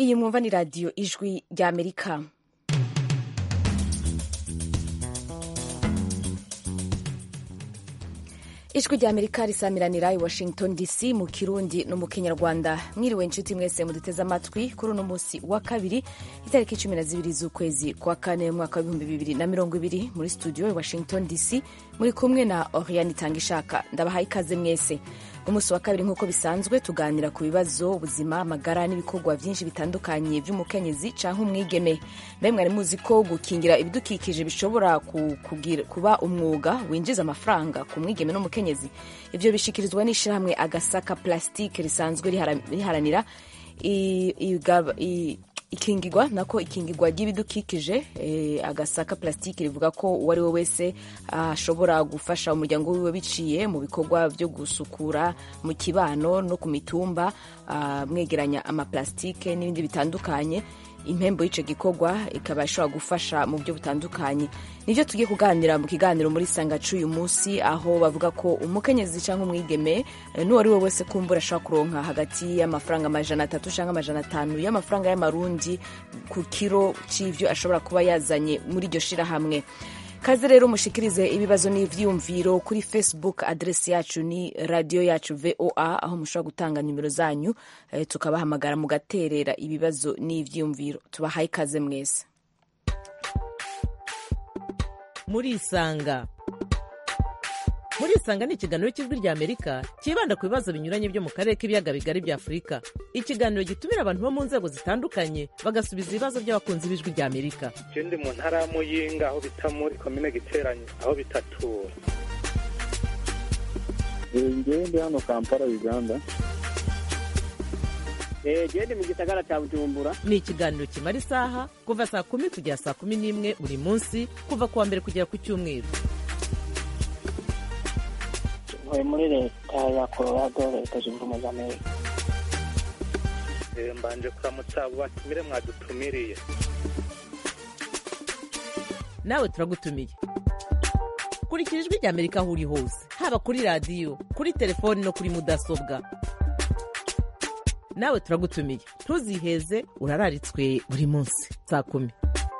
iyi mwumva ni radiyo ijwi ry'amerika ijwi ry'amerika risamiranira i washington dc mu kirundi no mu kinyarwanda mwiriwe inshuti mwese muduteze amatwi kuri uno munsi wa kabiri itariki cumi na zibiri z'ukwezi kwa kane mwaka w'ibihumbi bibiri na mirongo ibiri muri studio i washington dc muri kumwe na oriane itangishaka ndabahaye ikaze mwese umunsi wa kabiri nk'uko bisanzwe tuganira ku bibazo ubuzima amagara n'ibikorwa byinshi bitandukanye by'umukenyezi cyangwa umwigeme mbe mwari muzi ko gukingira ibidukikije bishobora kuba umwuga winjiza amafaranga ku mwigeme n'umukenyezi ibyo bishikirizwa n'ishyirahamwe agasaka plastique risanzwe riharanira ikingirwa nako ikingirwa ry'ibidukikije e, agasaka plastique rivuga ko uwo ari we wese ashobora uh, gufasha umuryango wiwe biciye mu bikorwa byo gusukura mu kibano no ku mitumba uh, mwegeranya amaplastike n'ibindi bitandukanye impembo y'icyo gikorwa ikaba ishobora gufasha mu buryo butandukanye nibyo tugiye kuganira mu kiganiro muri sangacu uyu munsi aho bavuga ko umukenyezi cyangwa umwigeme n'uwo ari we wese kumbura ashobora kuronka hagati y'amafaranga amajana atatu cyangwa amajana atanu y'amafaranga y'amarundi ku kiro cy'ibyo ashobora kuba yazanye muri iryo shirahamwe kaze rero mushikirize ibibazo n'ivyiyumviro kuri facebook adresi yacu ni radio yacu voa aho mushobora gutanga nimero zanyu eh, tukabahamagara mugaterera ibibazo n'ivyiyumviro tubahaye ikaze mwese murisanga muri isanga ni ikiganiro cy'ijwi rya amerika cyibanda ku bibazo binyuranye byo mu karere k'ibiyaga bigari bya afurika ikiganiro gitumira abantu bo mu nzego zitandukanye bagasubiza ibibazo by'abakunzi b'ijwi rya amerika je ndi mu ntara ya muyinga aho bita muri komine giteranye aho bitatura ngewe ndi hano kampala uganda gende mu gisagara cya bujumbura ni ikiganiro kimara isaha kuva saa kumi kugera saa kumi n'imwe buri munsi kuva ku wa mbere kugera ku cyumweru ntuye muri leta ya colorado leta zunze ubumwe za amerika mbanje kuramutsa abo batumire mwadutumiriye nawe turagutumiye kurikira ijwi rya amerika aho uri hose haba kuri radiyo kuri telefoni no kuri mudasobwa nawe turagutumiye ntuziheze urararitswe buri munsi saa kumi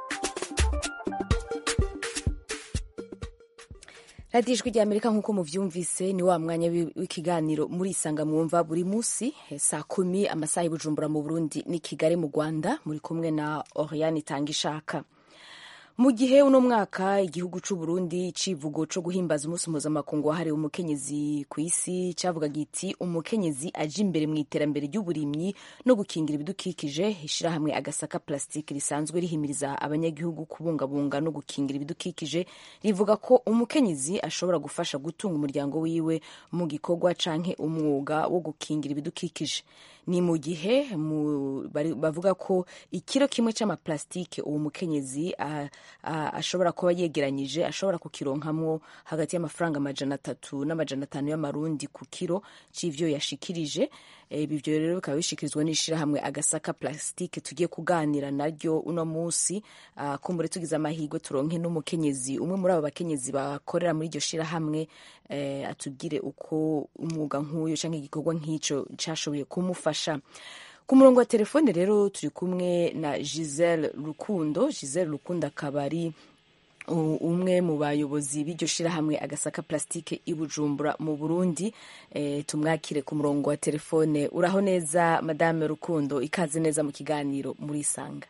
radiyo ijwi rya amerika nk'uko muvyumvise ni wa mwanya w'ikiganiro muri isanga mwumva buri munsi saa kumi amasaha y'ubujumbura mu burundi ni kigali mu rwanda muri kumwe na oriane itanga ishaka mu gihe uno mwaka igihugu c'u Burundi civugo co guhimbaza umunsi mpuzamakungu wahariwe umukenyezi ku isi cavuga giti umukenyezi aje imbere mu iterambere ry'uburimyi no gukingira ibidukikije ishirahamwe agasaka plastique risanzwe rihimiriza abanyagihugu kubungabunga no gukingira ibidukikije rivuga ko umukenyezi ashobora gufasha gutunga umuryango wiwe mu gikorwa canke umwuga wo gukingira ibidukikije ni mu gihe bavuga ko ikiro kimwe c'amaplastike uwo mukenyezi ashobora kuba yegeranyije ashobora kukironkamwo hagati y'amafaranga amajana atatu n'amajana atanu y'amarundi ku kiro c'ivyo yashikirije ibyo rero bikaba bishikirizwa n'ishirahamwe agasaka plastique tugiye kuganira naryo uno munsi kumbure tugize amahirwe turonke n'umukenyezi umwe muri abo bakenyezi bakorera muri iryo shirahamwe atubwire uko umwuga nk'uyu canke igikorwa nk'ico cashoboye kumufasha ku murongo wa telefone rero turi kumwe na giselle rukundo giselle rukundo akaba ari umwe mu bayobozi b'iryo shirahamwe agasaka plastique i bujumbura mu burundi e, tumwakire ku murongo wa telefone uraho neza madame rukundo ikaze neza mu kiganiro muri isanga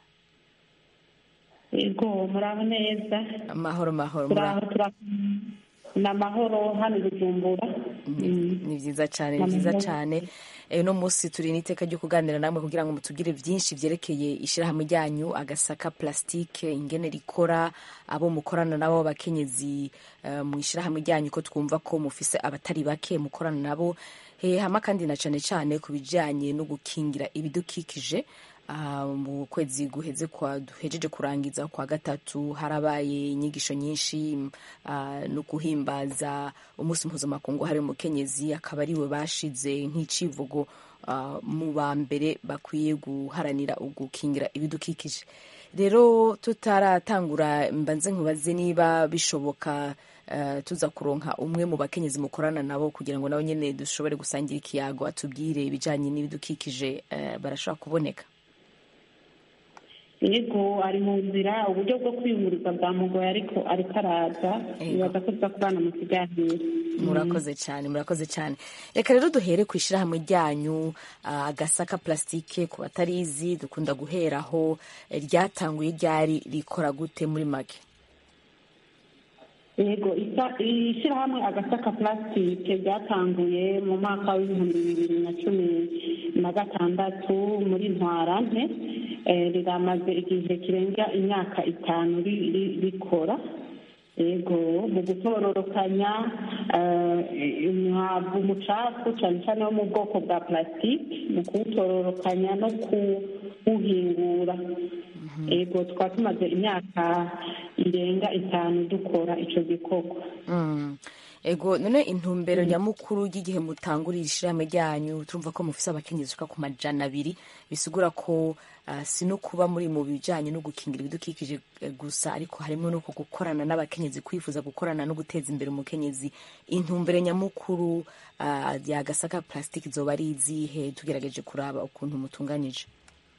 yego muraho neza amahoro mahoro ni amahoro hano i bujumbura ni byiza cyane ni byiza cyane uno munsi turi n'iteka ryo kuganira namwe kugira ngo mutubwire byinshi byerekeye ishyirahamwe ryanyu agasaka plastique ingene rikora abo mukorana nabo bakenyezi mu ishyirahamwe ryanyu ko twumva ko mufise abatari bake mukorana nabo hama kandi na cyane cyane ku bijyanye no gukingira ibidukikije mu kwezi guheze kwa duhejeje kurangiza kwa gatatu harabaye inyigisho nyinshi no guhimbaza umunsi mpuzamakungu hari umukenyezi akaba ariwe bashize nk'icivugo mu ba mbere bakwiye guharanira gukingira ibidukikije rero tutaratangura mbanze nkubaze niba bishoboka tuza kuronka umwe mu bakenyezi mukorana nabo kugira ngo nabo nyine dushobore gusangira ikiyago atubwire ibijyanye n'ibidukikije barashobora kuboneka yego ari mu nzira uburyo bwo kwiyunguriza bwamugoye ariko ariko araza Yego. nibaza ko tuza kubana mu kiganiro murakoze cyane murakoze cyane reka rero duhere ku ishyirahamwe ryanyu ah, agasaka plastique ku batarizi dukunda guheraho eh, ryatanguye ryari rikora gute muri make yego isa- ishyirahamwe agasaka plastique ryatanguye mu mwaka w'ibihumbi bibiri na cumi na gatandatu muri ntwarante Eh, riramaze igihe kirenga imyaka itanu ri- ri- rikora yego mu gutororokanya eh, umwavu umucafu cyane cyane wo mu bwoko bwa plastique mu kuwutororokanya no kuwuhingura yego twaba tumaze imyaka irenga itanu dukora icyo gikorwa Mm. ego none intumbero nyamukuru y'igihe mutangurira ishyirahamwe ryanyu turumva ko mufise abakenyezi ushika ku majana abiri bisigura ko ah, si no kuba muri mu bijanye no gukingira ibidukikije eh, gusa ariko harimo no ku gukorana n'abakenyezi kwifuza gukorana no guteza imbere umukenyezi intumbero nyamukuru ah, ya gasaka plastic zoba ari izihe tugerageje kuraba ukuntu mutunganije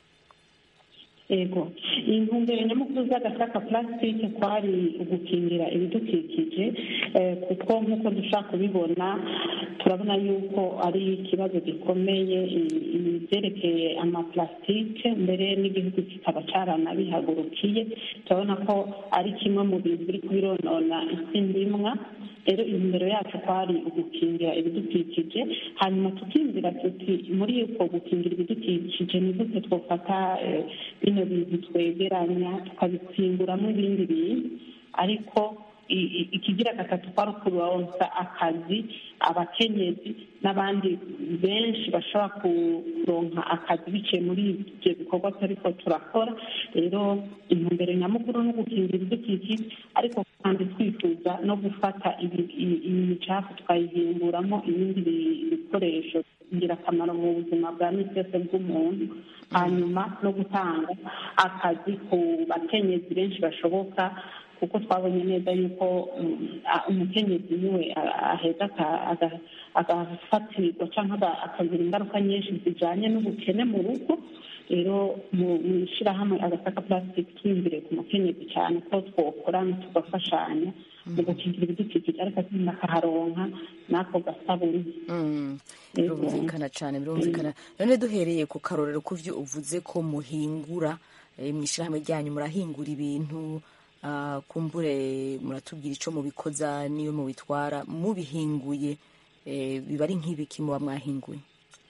yego intumbero nyamukuru z'agasaka plastique kwari ugukingira ibidukikije eh, kuko nk'uko dushaka kubibona turabona yuko ari ikibazo gikomeye i- ibyerekeye amaplastique mbere n'igihugu kikaba caranabihagurukiye turabona ko ari kimwe mu bintu biri kubironona isi ndimwa rero intumbero yacu kwari ugukingira ibidukikije hanyuma tukiyumvira tuti muri uko gukingira ibidukikije ni gute twofata eh, bino bintu twegeranya tukabitsinguramo ibindi bintu ariko i- i- ikigira gatatu kwari ukuronsa akazi abakenyezi n'abandi benshi bashobora kuronka akazi biciye muri ibyo bikorwa turiko turakora rero intumbero nyamukuru no gukingira ibidukikije ariko kandi twifuza no gufata ibi- i- iyi micafu tukayihinguramo ibindi bi- bikoresho ingirakamaro mu buzima bwa misi yose bw'umuntu hanyuma no gutanga akazi ku bakenyezi benshi bashoboka kuko twabonye neza yuko mm, a- umukenyezi niwe a- aheza aka- aga- agafatirwa cyangwa aga- akagira ingaruka nyinshi zijanye n'ubukene mu rugo rero mu mu ishyirahamwe agasaka plastic twiyumvire ku mukenyezi cyane ko twokorana tugafashanya mu gukingira ibidukikije ariko kandi akaharonka n'ako gasabuni Mm, Yego. birumvikana cyane birumvikana none duhereye ku karorero ku byo uvuze ko muhingura eh, mu ishyirahamwe ryanyu murahingura ibintu ah, kumbure muratubwira icyo mubikoza n'iyo mubitwara mubihinguye eh, biba ari nk'ibiki muba mwahinguye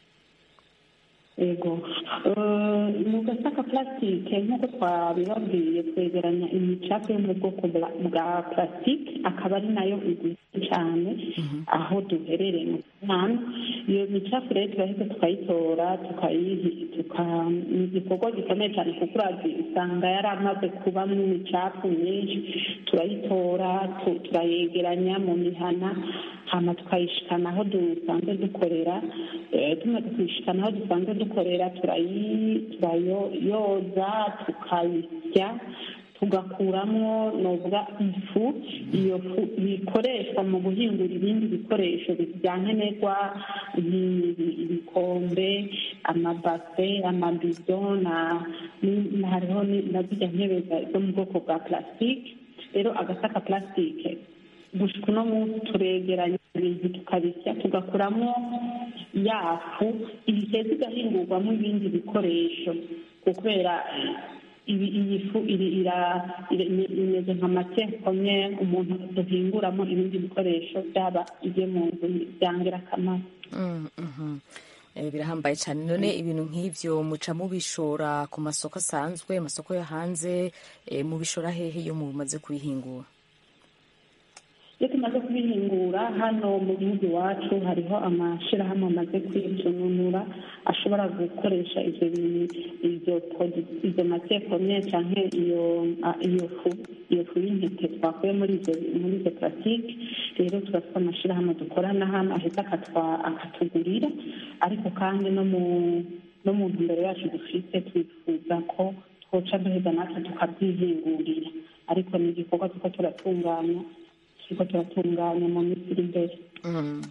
yego Eh, mu gasaka plastique nk'uko twabibabwiye twegeranya imicafu yo mu bwoko bwa- bwa plastique akaba ari nayo iguzwe cyane aho duherereye mu mwana iyo micafu rero turahita tukayitora tukayihi tuka ni igikorwa gikomeye cyane kuko urazi usanga yari amaze kubamo imicafu myinshi turayitora tu- turayegeranya mu mihana hama tukayishikana aho dusanzwe dukorera Eh, tumaze kuyishikana aho dusanzwe dukorera turayi- turayoza tukayisya tugakuramo novuga ifu iyo fu ikoreshwa mu guhingura ibindi bikoresho byankenerwa ibikombe amabase amabido na ni- na- hariho ni- na zirya ntebe za- zo mu bwoko bwa plastique rero agasaka plastique gushika uno munsi turegeranya ibintu tukabisya tugakuramo ya fu iheza igahingurwamo ibindi bikoresho kubera ibi- iyi fu iri- ira- iri- imeze nka matiere premiere umuntu duhinguramo ibindi bikoresho byaba ibyo mu nzu byangirakamaro Mm, mhm. Eh, birahambaye cyane none ibintu nk'ibyo muca mubishora ku masoko asanzwe amasoko yo hanze eh, mubishora hehe iyo mumaze kubihingura iyo tumaze kubihingura hano mu gihugu iwacu hariho amashyirahamwe amaze kwitununura ashobora gukoresha ibyo bintu ibyo produ- izo matiere premiere canke iyo ah, iyo fu iyo fu y'intete twakuye muri izo muri izo plastique rero turafite amashyirahamwe dukorana hano ahita akatwa- akatugurira ariko kandi no mu no mu ntumbero yacu dufite twifuza ko twoca duheza natwe tukabyihingurira ariko ni igikorwa tuko turatunganya turiko turatunganya mu minsi iri imbere Mm.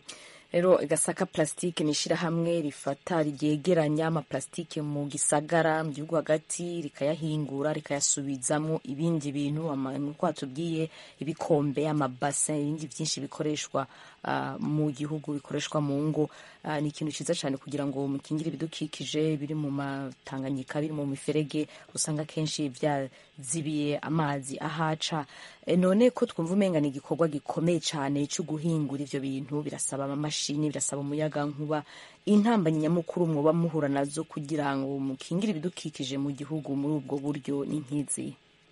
rero gasaka plastique ni ishyirahamwe rifata ryegeranya amaplastique mu gisagara mu gihugu hagati rikayahingura rikayasubizamo ibindi bintu nk'uko watubwiye ibikombe amabase ibindi byinshi bikoreshwa uh, mu gihugu bikoreshwa mu ngo uh, ni ikintu cyiza cyane kugira ngo mukingire ibidukikije biri mu matanganyika biri mu miferege usanga kenshi byazibiye amazi ahaca e, none ko twumva umenga ni igikorwa gikomeye cyane cyo guhingura ivyo bintu birasaba amamashini birasaba umuyaga nkuba intambanyi nyamukuru mwoba muhura nazo kugira ngo mukingire ibidukikije mu gihugu muri ubwo buryo ni nk'izi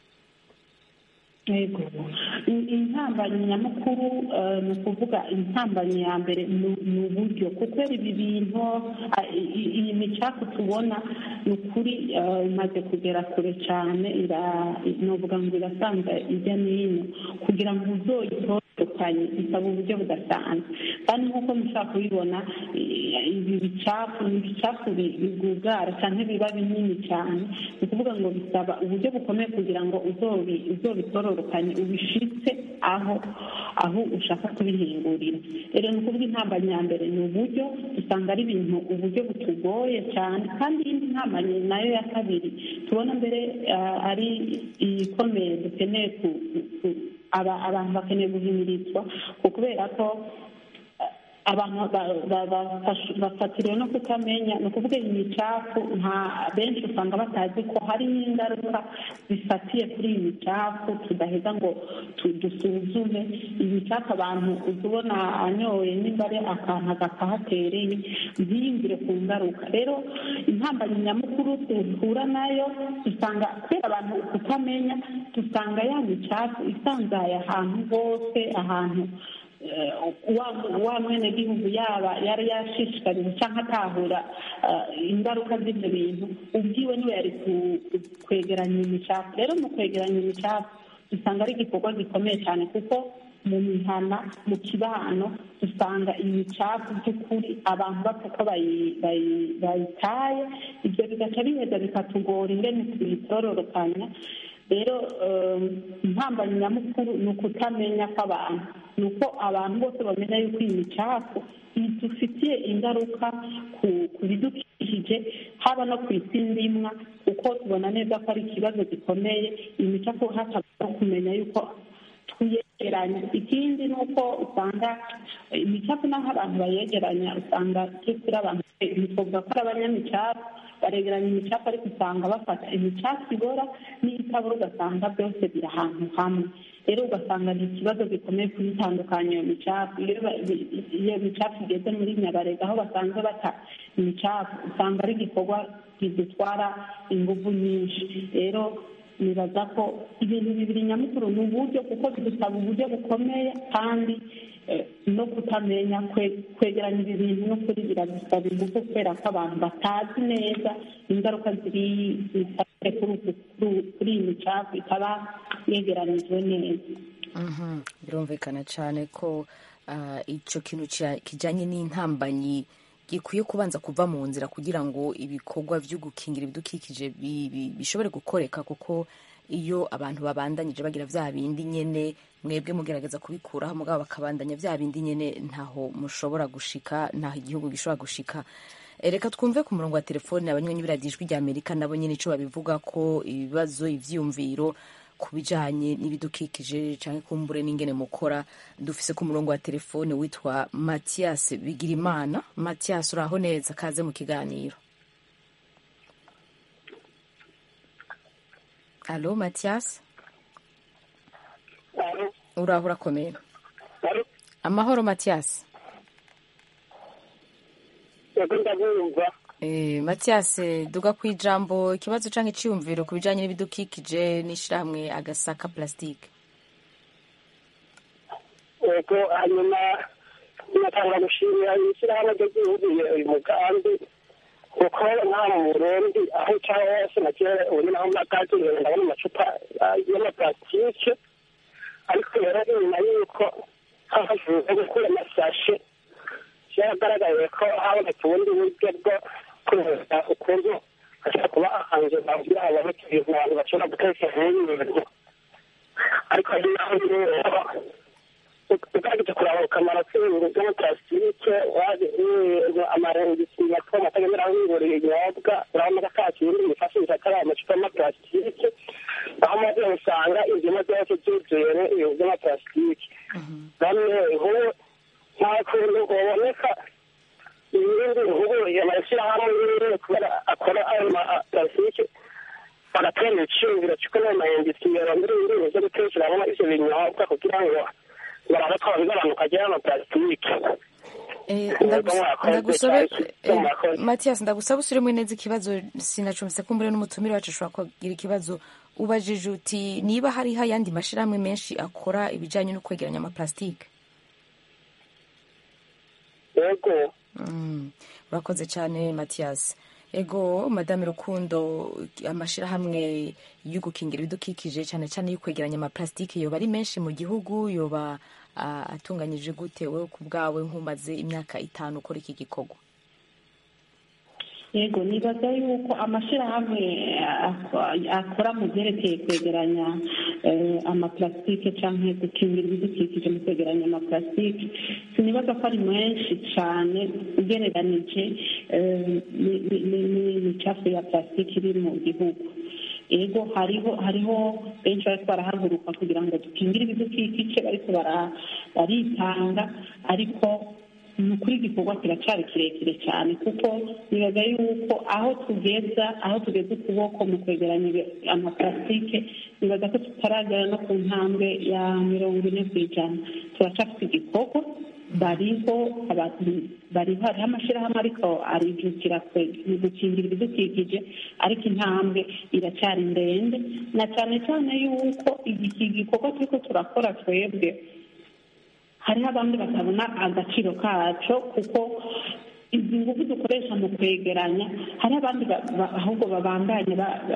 yego intambanyi nyamukuru ni ukuvuga intambanyi ya mbere ni uburyo kuko ibi bintu iyi micafu tubona ni ukuri imaze kugera kure cyane nuvuga ngo irasanzwe ijya n'ino kugira ngo uzoyitondekanye bisaba uburyo budasanzwe kandi nk'uko mushobora kubibona ibi bicafu ni ibicafu bigugara cyangwa biba binini cyane ni ukuvuga ngo bisaba uburyo bukomeye kugira ngo uzobitororokanye ubishitse aho aho ushaka kubihingurira rero ni ukuvuga intambanyi ya mbere ni uburyo usanga ari ibintu uburyo butugoye cyane kandi iyindi ntambanyi nayo ya kabiri tubona mbere ari ikomeye dukeneye abantu bakeneye guhimirizwa kubera ko abantu bafatiriwe no kutamenya ni ukuvuga iyi micafu nta benshi usanga batazi ko hari ingaruka zifatiye kuri iyi micafu tudaheza ngo dusuzume iyi micafu abantu uzi ubona anyoye nimba ari akantu agapahatereye ntiyumvire ku ngaruka rero intambanyi nyamukuru duhura nayo usanga kubera abantu kutamenya dusanga ya micafu isanzaye ahantu hose ahantu wa mwene gihugu yaba yari yashishikariza cyangwa atahura ingaruka z'ibyo bintu ubwiwe niwe yari kwegeranya imicafu rero mu kwegeranya imicafu dusanga ari igikorwa gikomeye cyane kuko mu mihana mu kibano dusanga imicafu by'ukuri abantu bapfa ko bayitaye ibyo bigaca biheza bikatugora ingene tuyitororokanya rero intambanyi nyamukuru ni ukutamenya kw'abantu ni uko abantu bose bamenya yuko iyi micafu idufitiye ingaruka ku bidukikije haba no ku isi ndimwa kuko tubona neza ko ari ikibazo gikomeye iyi micafu hashobora kumenya yuko tuyegeranya ikindi ni uko usanga imicafu n'aho abantu bayegeranya usanga turi abantu twavuga ko ari abanyamicafu baregeranya imicafu ariko usanga bafata imicafu ibora n'iyitabora ugasanga byose biri ahantu hamwe rero ugasanga ni ikibazo gikomeye kuyitandukanya iyo micafu iyo micafu igeze muri nyabarega aho basanzwe bata imicafu usanga ari igikorwa kidutwara ingufu nyinshi rero nibaza ko ibintu bibiri nyamukuru ni uburyo kuko bidusaba uburyo bukomeye kandi no kutamenya kwegeranya ibi bintu no kuri biradusaba ingufu kubera ko abantu batazi neza ingaruka ziri zifatiye kuri iyi micafu ikaba yegeranijwe neza birumvikana cyane ko icyo kintu kijyanye n'intambanyi gikwiye kubanza kuva mu nzira kugira ngo ibikorwa byo gukingira ibidukikije bishobore gukoreka kuko iyo abantu babandanyije bagira bya bindi nyine mwebwe mugerageza kubikuraho mugabo bakabandanya bya bindi nyine ntaho mushobora gushika ntaho igihugu gishobora gushika reka twumve ku murongo wa telefone abanywanyi b'iradiyo rya amerika nabo nyine icyo babivuga ko ibibazo ibyiyumviro ku bijyanye n'ibidukikije cyangwa kumbure n'ingene mukora dufise ku murongo wa telefone witwa matiyasi bigirimana matiyasi uraho neza kaze mu kiganiro alo matiyasi uraho urakomeye amahoro matiyasi matiyasi duga ku ijambo ikibazo cyangwa icyiyumviro ku bijyanye n'ibidukikije n'ishyirahamwe agasaka plastique yego hanyuma natanga gushimira ishyirahamwe ry'igihugu uyu mugambi kuko nta mu burundi aho uca hose na kera ubu naho mwakakiriye ndabona amacupa y'amaplastique ariko rero inyuma y'uko havuze gukura amasashe byaragaragaye ko habonetse ubundi buryo bwo kureba ukuntu hashobora kuba ahantu kugira ngo haboneke ibintu abantu bashobora gutekera nk'ibintu ariko hari naho rero ugerageje kuraba akamaro k'ibintu by'amaparasitike amarengisi mato matagemera wiburiye ibinyobwa urabona ko ata kindi bifashisha atari amacupa y'amaparasitike aho maze usanga ibyuma byose byuzuye ibintu by'amaparasitike bamwe nk'ubu nta kuntu uboneka ibindi nk'ubu amashyirahamwe y'ibindi kubera akora ayo maparasitike bagatera ibiciro cy'uko n'ayo mayengisi yarondera ibintu byo gutekeramo ibyo binyobwa kugira ngo barabe ko bigabanuka ajya y'amaparasitike matiyasi ndagusaba usubiremo neza ikibazo sinacumbitse ko mbere n'umutumire wacu ashobora kugira ikibazo ubajije uti niba hariho ayandi mashyirahamwe menshi akora ibijyanye no kwegeranya amaparasitike yego urakoze cyane matiyasi ego madame rukundo amashyirahamwe yo gukingira ibidukikije cyane cyane yo kwegeranya amaparasitike yoba ari menshi mu gihugu yoba atunganyije gute wowe ku bwawe nk'umaze imyaka itanu ukora iki gikorwa yego nibaza yuko amashyirahamwe akora mu byerekeye kwegeranya amaparasitike cyangwa gukingira ibidukikije mu kwegeranya amaparasitike sinibaza ko ari menshi cyane ugereranije n'imicafu ya parasitike iri mu gihugu ego hariho hariho benshi bariko barahaguruka kugira ngo dukingire ibidukikije bariko baritanga ariko ni ukuri igikorwa kiracyari kirekire cyane kuko nibaza yuko aho tugeza aho tugeze ukuboko mu kwegeranya amaparasitike nibaza ko tutaragera no ku ntambwe ya mirongo ine ku ijana turacyafite igikorwa bariho bariho hariho amashyirahamwe ariko arijukira gukingira ibidukikije ariko intambwe iracyari ndende na cyane cyane yuko iki gikorwa turiko turakora twebwe hariho abandi batabona agaciro kaco kuko izi ngufu dukoresha mu kwegeranya hariho abandi ahubwo babandanya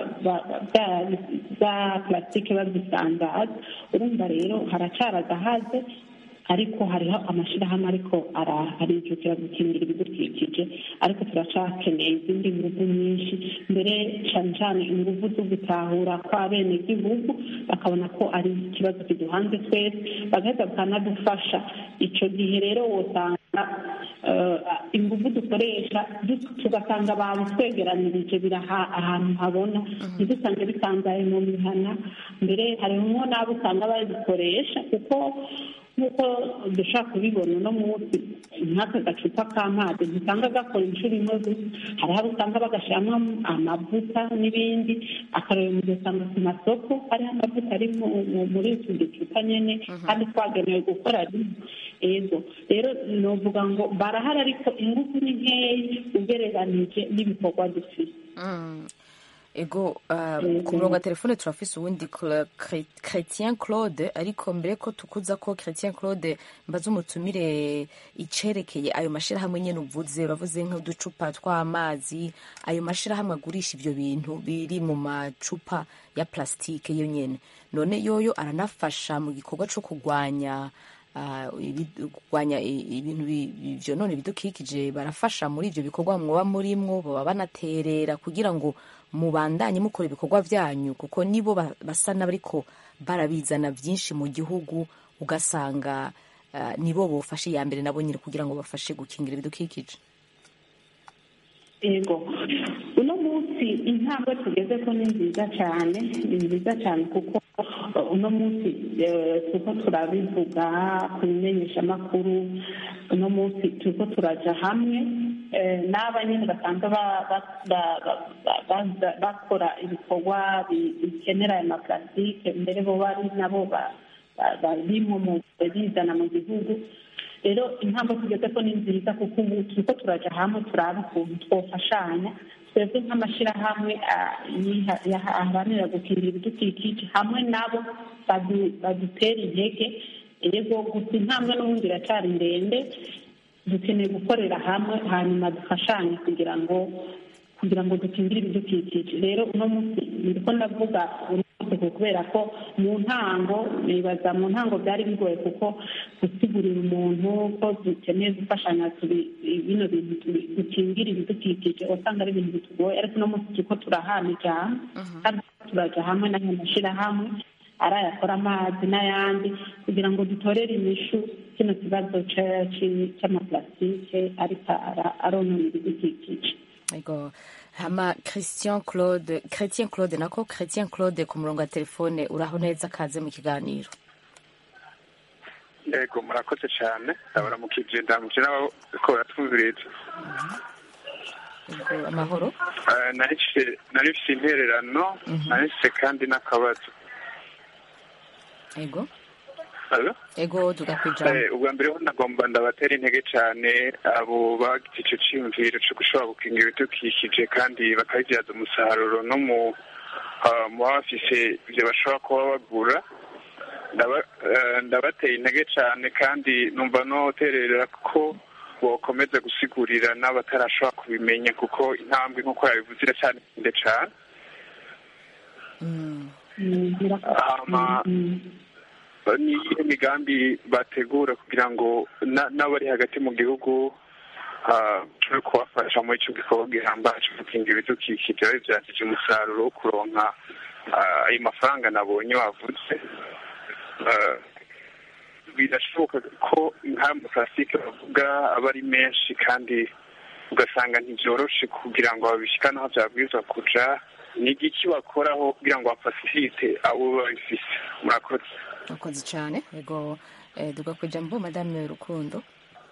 za plasitike bazisandaza urumva rero haracara agahaze ariko hariho amashyirahamwe ariko arijukira gukingira ibidukikije ariko turacakeneye izindi ngufu nyinshi mbere cyane cyane ingufu zo gutahura kw'abenegihugu bakabona ko ari ikibazo kiduhanze twese bagahita bakanadufasha icyo gihe rero wosanga ingufu dukoresha tugasanga babitwegeranirije biri ahantu habona ntidusange bitangaye mu mihana mbere harimo n'abo usanga bazikoresha kuko nk'uko dushobora kubibona uno munsi nk'aka gacupa k'amazi ntisanga gakora inshuro imwe gusa hari abo usanga bagashyiramo amavuta n'ibindi akareba mu usanga ku masoko hariho amavuta ari muri utu ducupa nyine kandi twagenewe gukora rimwe ego rero novuga ngo barahari ariko ingufu ni nkeya ugereranije n'ibikorwa dufite ego ku murongo wa telefone turafise uwundi chretien claude ariko mbere ko tukuza ko chretien claude mbaze umutumire icerekeye ayo mashirahamwe nyene uvuze uravuze nk'uducupa tw'amazi ayo mashirahamwe agurisha ivyo bintu biri mu macupa ya plastike yo nyene none yoyo aranafasha mu gikorwa co kurwanya kurwanya ibintu vyonona ibidukikije barafasha muri ivyo bikorwa mwoba murimwo baba banaterera kugira ngo mubandanye mukora ibikorwa byanyu kuko nibo basa n'abariko barabizana byinshi mu gihugu ugasanga nibo bofashe iya mbere nabo nyine kugira ngo bafashe gukingira ibidukikije yego uno munsi intambwe tugeze ko ni nziza cyane ni nziza cyane kuko uno munsi turiko turabivuga ku bimenyeshamakuru uno munsi turiko turaja hamwe n'aba nyine basanzwe bakora ibikorwa bikenera aya maparasitike mbere bo bari nabo barimo mu bizana mu gihugu rero intambwe tugeze ko ni nziza kuko ubu turiko turaja hamwe turaba ukuntu twofashanya twebwe nk'amashyirahamwe aharanira gukingira ibidukikije hamwe nabo badutera intege yego gusa intambwe n'ubundi iracyari ndende dukeneye gukorera hamwe hanyuma dufashanye kugira ngo kugira ngo dukingire ibidukikije rero uno munsi ndiko ndavuga kubera ko mu ntango nibaza mu ntango byari bigoye kuko gusigurira umuntu ko dukeneye gufashanya bino bintu dukingira ibidukikije wasanga ari ibintu bitugoye ariko uno munsi turiko turahana ijambo kandi turaja hamwe n'ayo mashyirahamwe ari ayakora amazi n'ayandi kugira ngo dutorere inyishu kino kibazo ca- ci- c'amaplastike ariko ara- aronona ibidukikije Ego hama Christian Claude Chrétien Claude nako Chrétien Claude ku murongo wa telefone uraho neza kaze mu kiganiro yego murakoze cyane ndabaramukije ndamukije n'abo ko baratwumviriza Ego amahoro Eh, nari mfise- nari mfise intererano nari mfise kandi n'akabazo ego Allo? ego tugakwijana Eh, ubwa mbere ho nagomba ndabatera intege cyane abo bagize ico ciyumviro co gushobora gukinga ibidukikije kandi bakabibyaza umusaruro no mu ah, mu baba bafise ivyo bashobora kuba bagura Ndaba- eh, ndabateye intege cyane kandi numva noterera ko bokomeza gusigurira n'abatarashobora kubimenya kuko intambwe nk'uko yabivuze iracyari ndende cyane Mm. Mm, murakoze. Hama- Mm, ni iyihe migambi bategura kugira ngo na- n'abari hagati mu gihugu ah, turi kubafasha muri icyo gikorwa gihambaye cyo gukinga ibidukikije babibyagije umusaruro wo kuronka ah, ayo mafaranga nabonye wavuze Ah, birashoboka ko nk'aya maparasitike bavuga aba ari menshi kandi ugasanga ntibyoroshe kugira ngo babishikane aho byabwirizwa kuja ni igiki bakoraho kugira ngo bafasirite abo babifise murakoze Urakoze cyane ego eh, tugakwijana mbo madame Rukundo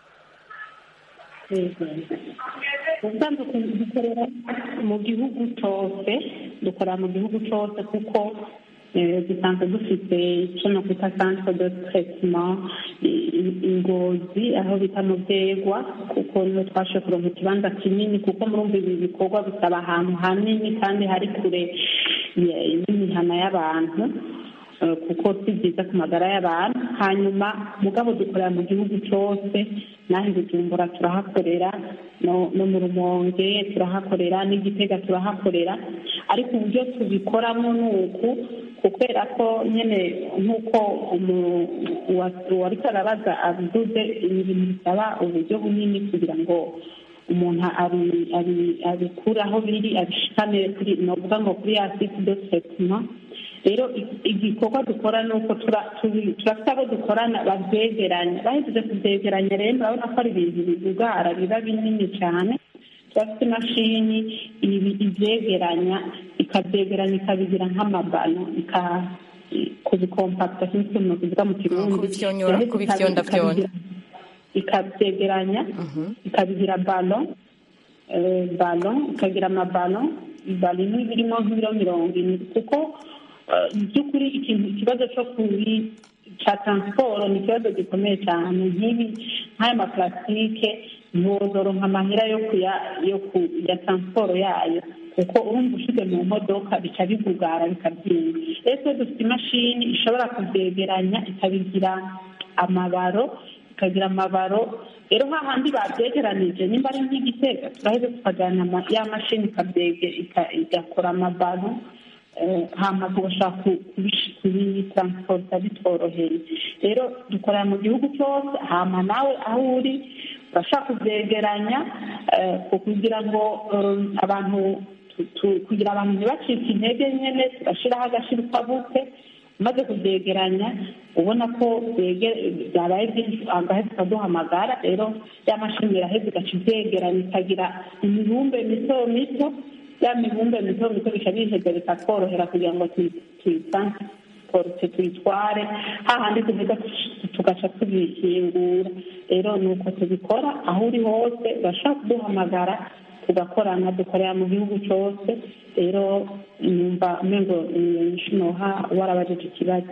yego. ubusanzwe dukorera mu gihugu cyose dukorera mu gihugu cyose kuko eh, dusanzwe dufite icyo nakwita centre de traitement i- i- ingozi aho bita mu byegwa kuko niho twashe kuronka ikibanza kinini kuko murumva ibi bikorwa bisaba ahantu hanini kandi hari kure ya- y'imihana y'abantu eh, kuko si byiza ku magara y'abantu hanyuma mugabo dukorera mu gihugu cyose naho i bujumbura turahakorera no no mu rumonge turahakorera n'igitega turahakorera ariko uburyo tubikoramo ni uku kubera ko nyine nk'uko umu- uwa- uwariko arabaza avuze ibi bintu bisaba uburyo bunini kugira ngo umuntu abi- abi- abikure aho biri abishikane kuri novuga ngo kuri ya site de traitement rero i- igikorwa dukora ni uko tura- tubi- turafite abo dukorana babyegeranya bahejeje kubyegeranya rero urabona ko ari ibintu bigugara biba binini cyane turafite imashini ibi ibyegeranya ikabyegeranya ikabigira nk'amabano ika- kubikompakita sinzi ukuntu bivuga mu kirundi kubifyonyora, Yaheze kubifyonda ikabi- fyonda. ikabyegeranya ikabigira balo eh, balo ikagira amabalo balo imwe birimo nk'ibiro mirongo ine kuko eh, mu by'ukuri ikintu ikibazo cyo kuri cya taransiporo ni ikibazo gikomeye cyane nk'ibi nk'aya maparasitike ntiwozoronka amahera yo kuya yo ku ya taransiporo yayo kuko urumva ushize mu modoka bica bigugara bikabyimba rero twe dufite imashini ishobora kubyegeranya ikabigira amabaro ikagira amabaro rero hahandi babyegeranije nimba ari nk'igitega turaheze tukajyana ama- ya mashini ikabyege ika- igakora amabaro eh, hama tugashaka ku- kubish- kubitransporta bitworoheye rero dukorera mu gihugu cyose hama nawe aho uri urashaka kubyegeranya eh, ku- kugira ngo eh, abantu tu- tu- kugira abantu ntibacike intege nyine turashyiraho agashirikabuke umaze kubyegeranya ubona ko byege- byabaye byinshi agahita tukaduhamagara rero ya mashini iraheza igaca ibyegeranya ikagira imibumbe mito mito ya mibumbe mito mito bica biheza bikatworohera kugira ngo tuyi- tuyitransporte tuyitware hahandi tuvuga tugaca tubihingura rero ni uko tubikora aho uri hose urashobora kuduhamagara tugakorana dukorera mu gihugu cyose rero numva umengo noha warabajije ikibazo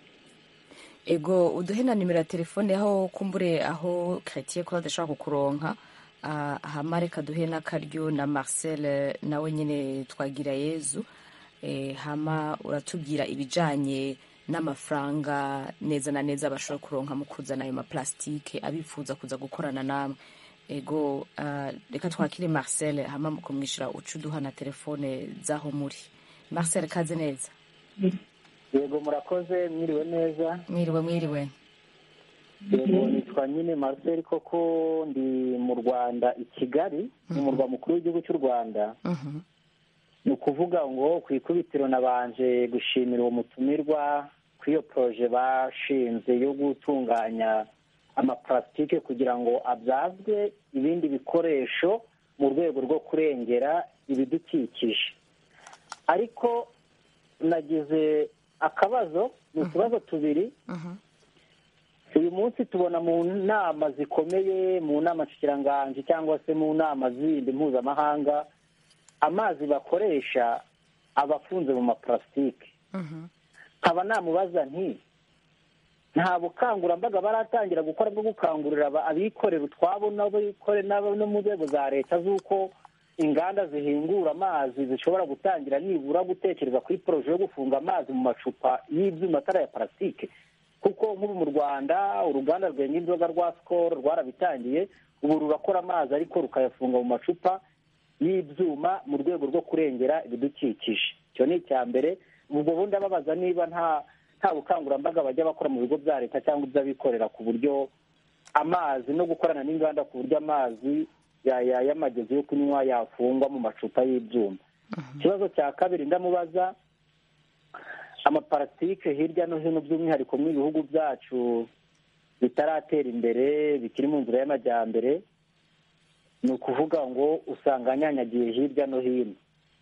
ego uduhe na nimero ya telefone aho kumbure aho Chrétien Claude ashobora kukuronka ah, hama reka duhe n'akaryo na Marcel eh, nawe nyine twagira Yezu eh, hama uratubwira ibijanye n'amafaranga neza na neza bashobora kuronka mu kuzana ayo maplastike abifuza kuza gukorana namwe ego ah, reka twakire Marcel hama mu kumwishyura uca uduha na telefone z'aho muri Marcel kaze neza yego murakoze mwiriwe neza mwiriwe mwiriwe yego nitwa nyine marcel koko ndi mu rwanda i kigali mu murwa mukuru w'igihugu cy'u rwanda Mhm. ni ukuvuga ngo ku ikubitiro nabanje gushimira uwo mutumirwa kuri iyo poroje bashinze yo gutunganya amaparasitike kugira ngo abyazwe ibindi bikoresho mu rwego rwo kurengera ibidukikije ariko nagize akabazo ni utubazo tubiri uyu munsi tubona mu nama zikomeye mu nama nshikiranganji cyangwa se mu nama zindi mpuzamahanga amazi bakoresha aba afunze mu maparasitike nkaba namubaza nti nta bukangurambaga baratangira gukora bwo gukangurira abikorera utwabo no mu nzego za leta z'uko inganda zihingura amazi zishobora gutangira nibura gutekereza kuri poroje yo gufunga amazi mu macupa y'ibyuma atari aya parasitike kuko nk'ubu mu rwanda uruganda rwenga inzoga rwa sikoro rwarabitangiye ubu rurakora amazi ariko rukayafunga mu macupa y'ibyuma mu rwego rwo kurengera ibidukikije icyo ni icya mbere ubwo bundi ababaza niba nta nta bukangurambaga bajya bakora mu bigo bya leta cyangwa iby'abikorera ku buryo amazi no gukorana n'inganda ku buryo amazi y'amagezi yo kunywa yafungwa mu macupa y'ibyuma ikibazo cya kabiri ndamubaza amaparasitike hirya no hino by'umwihariko mu bihugu byacu bitaratera imbere bikiri mu nzira y'amajyambere ni ukuvuga ngo usanga anyanyagiye hirya no hino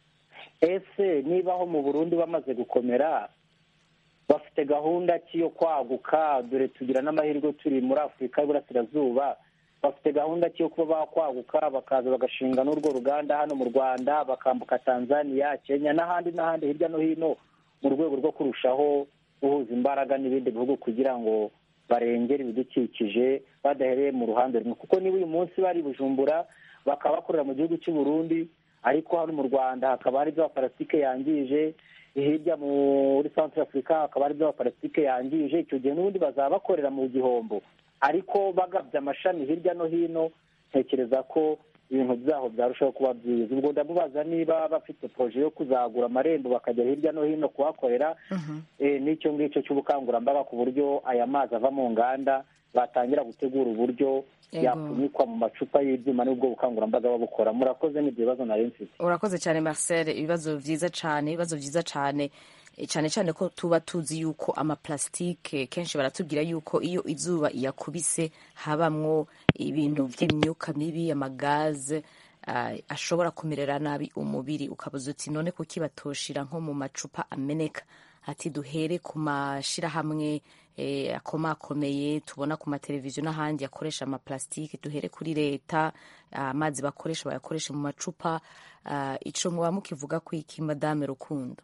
ese niba aho mu burundi bamaze gukomera bafite gahunda ki yo kwaguka dore tugira n'amahirwe turi muri afurika y'uburasirazuba bafite gahunda ki yo kuba bakwaguka bakaza bagashinga n'urwo ruganda hano mu rwanda bakambuka tanzania kenya n'ahandi n'ahandi hirya no hino mu rwego rwo kurushaho guhuza imbaraga n'ibindi bihugu kugira ngo barengere ibidukikije badahereye mu ruhande rumwe kuko niba uyu munsi bari bujumbura bakaba bakorera mu gihugu cy'u Burundi ariko hano mu rwanda hakaba hari ibyo parasitike yangije hirya muri centre afurika hakaba hari ibyo parasitike yangije icyo gihe n'ubundi bazaba bakorera mu gihombo ariko bagabye amashami hirya no hino ntekereza ko ibintu byaho byarushaho kuba byiza ubwo ndamubaza niba bafite poroje yo kuzagura amarembo bakajya hirya no hino kuhakorera n'icyo ngicyo cy'ubukangurambaga ku buryo aya mazi ava mu nganda batangira gutegura uburyo yapfunyikwa mu macupa y'ibyuma n'ubwo bukangurambaga babukora murakoze n'ibyo bibazo nari mfite urakoze cyane marcel ibibazo byiza cyane ibibazo byiza cyane cyane cyane ko tuba tuzi yuko amaparasitike kenshi baratubwira yuko iyo izuba iyakubise habamwo ibintu by'imyuka mibi amagaze ashobora kumerera nabi umubiri ukabuza uti none kuki batoshira nko mu macupa ameneka ati duhere ku mashyirahamwe akomakomeye tubona ku mateleviziyo n'ahandi yakoresha amaparasitike duhere kuri leta amazi bakoresha bayakoresha mu macupa icyo muba mukivuga ku iki madame rukundo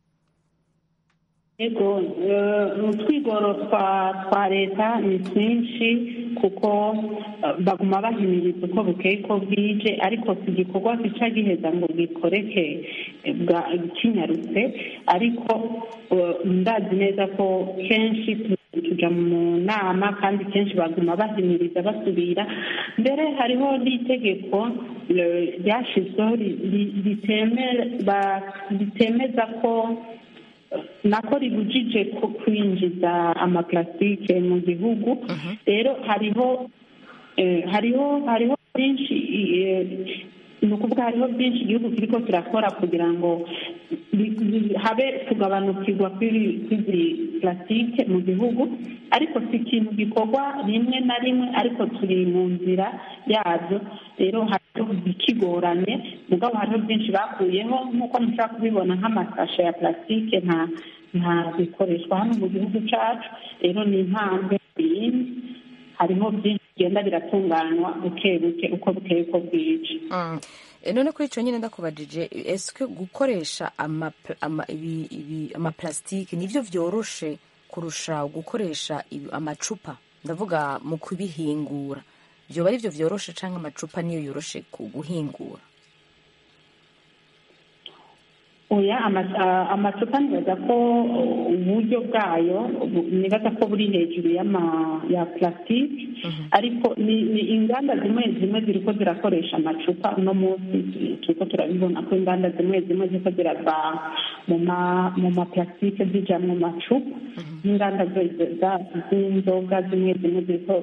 yego utwigoro twa leta ni twinshi kuko baguma bahimiriza uko bukeye ko bwije ariko si igikorwa gica giheza ngo gikoreke kinyarutse ariko ndazi neza ko kenshi tuja mu nama kandi kenshi baguma bahimiriza basubira mbere hariho n'itegeko ryashyizweho ritemeza ko nako ribujije ko kwinjiza amaparasitike mu gihugu rero hariho hariho hariho byinshi ni ukuvuga hariho byinshi igihugu kiriko kirakora kugira ngo habe kugabanukirwa kw'izi parasitike mu gihugu ariko si ikintu gikorwa rimwe na rimwe ariko turi mu nzira yabyo rero hariho ikigoranye mugabo hariho byinshi bakuyeho nk'uko mushobora kubibona nk'amasashe ya parasitike nta nta bikoreshwa hano mu gihugu cyacu rero ni intambwe yindi hariho byinshi bigenda biratunganywa buke buke uko bukeye ko bwije none kuri icyo nyine ndakubajije ese gukoresha amaparasitike nibyo byoroshe kurusha gukoresha amacupa ndavuga mu kubihingura byoba ari byo byoroshe cyangwa amacupa niyo yoroshe guhingura oya amacupa nibaza ko uburyo bwayo nibaza ko buri hejuru ya plastique ariko ni inganda zimwe zimwe ziriko zirakoresha amacupa uno munsi turiko turabibona ko inganda zimwe zimwe ziriko zirava mu maplastique zija mu macupa n'inganda z'inzoga zimwe zimwe ziriko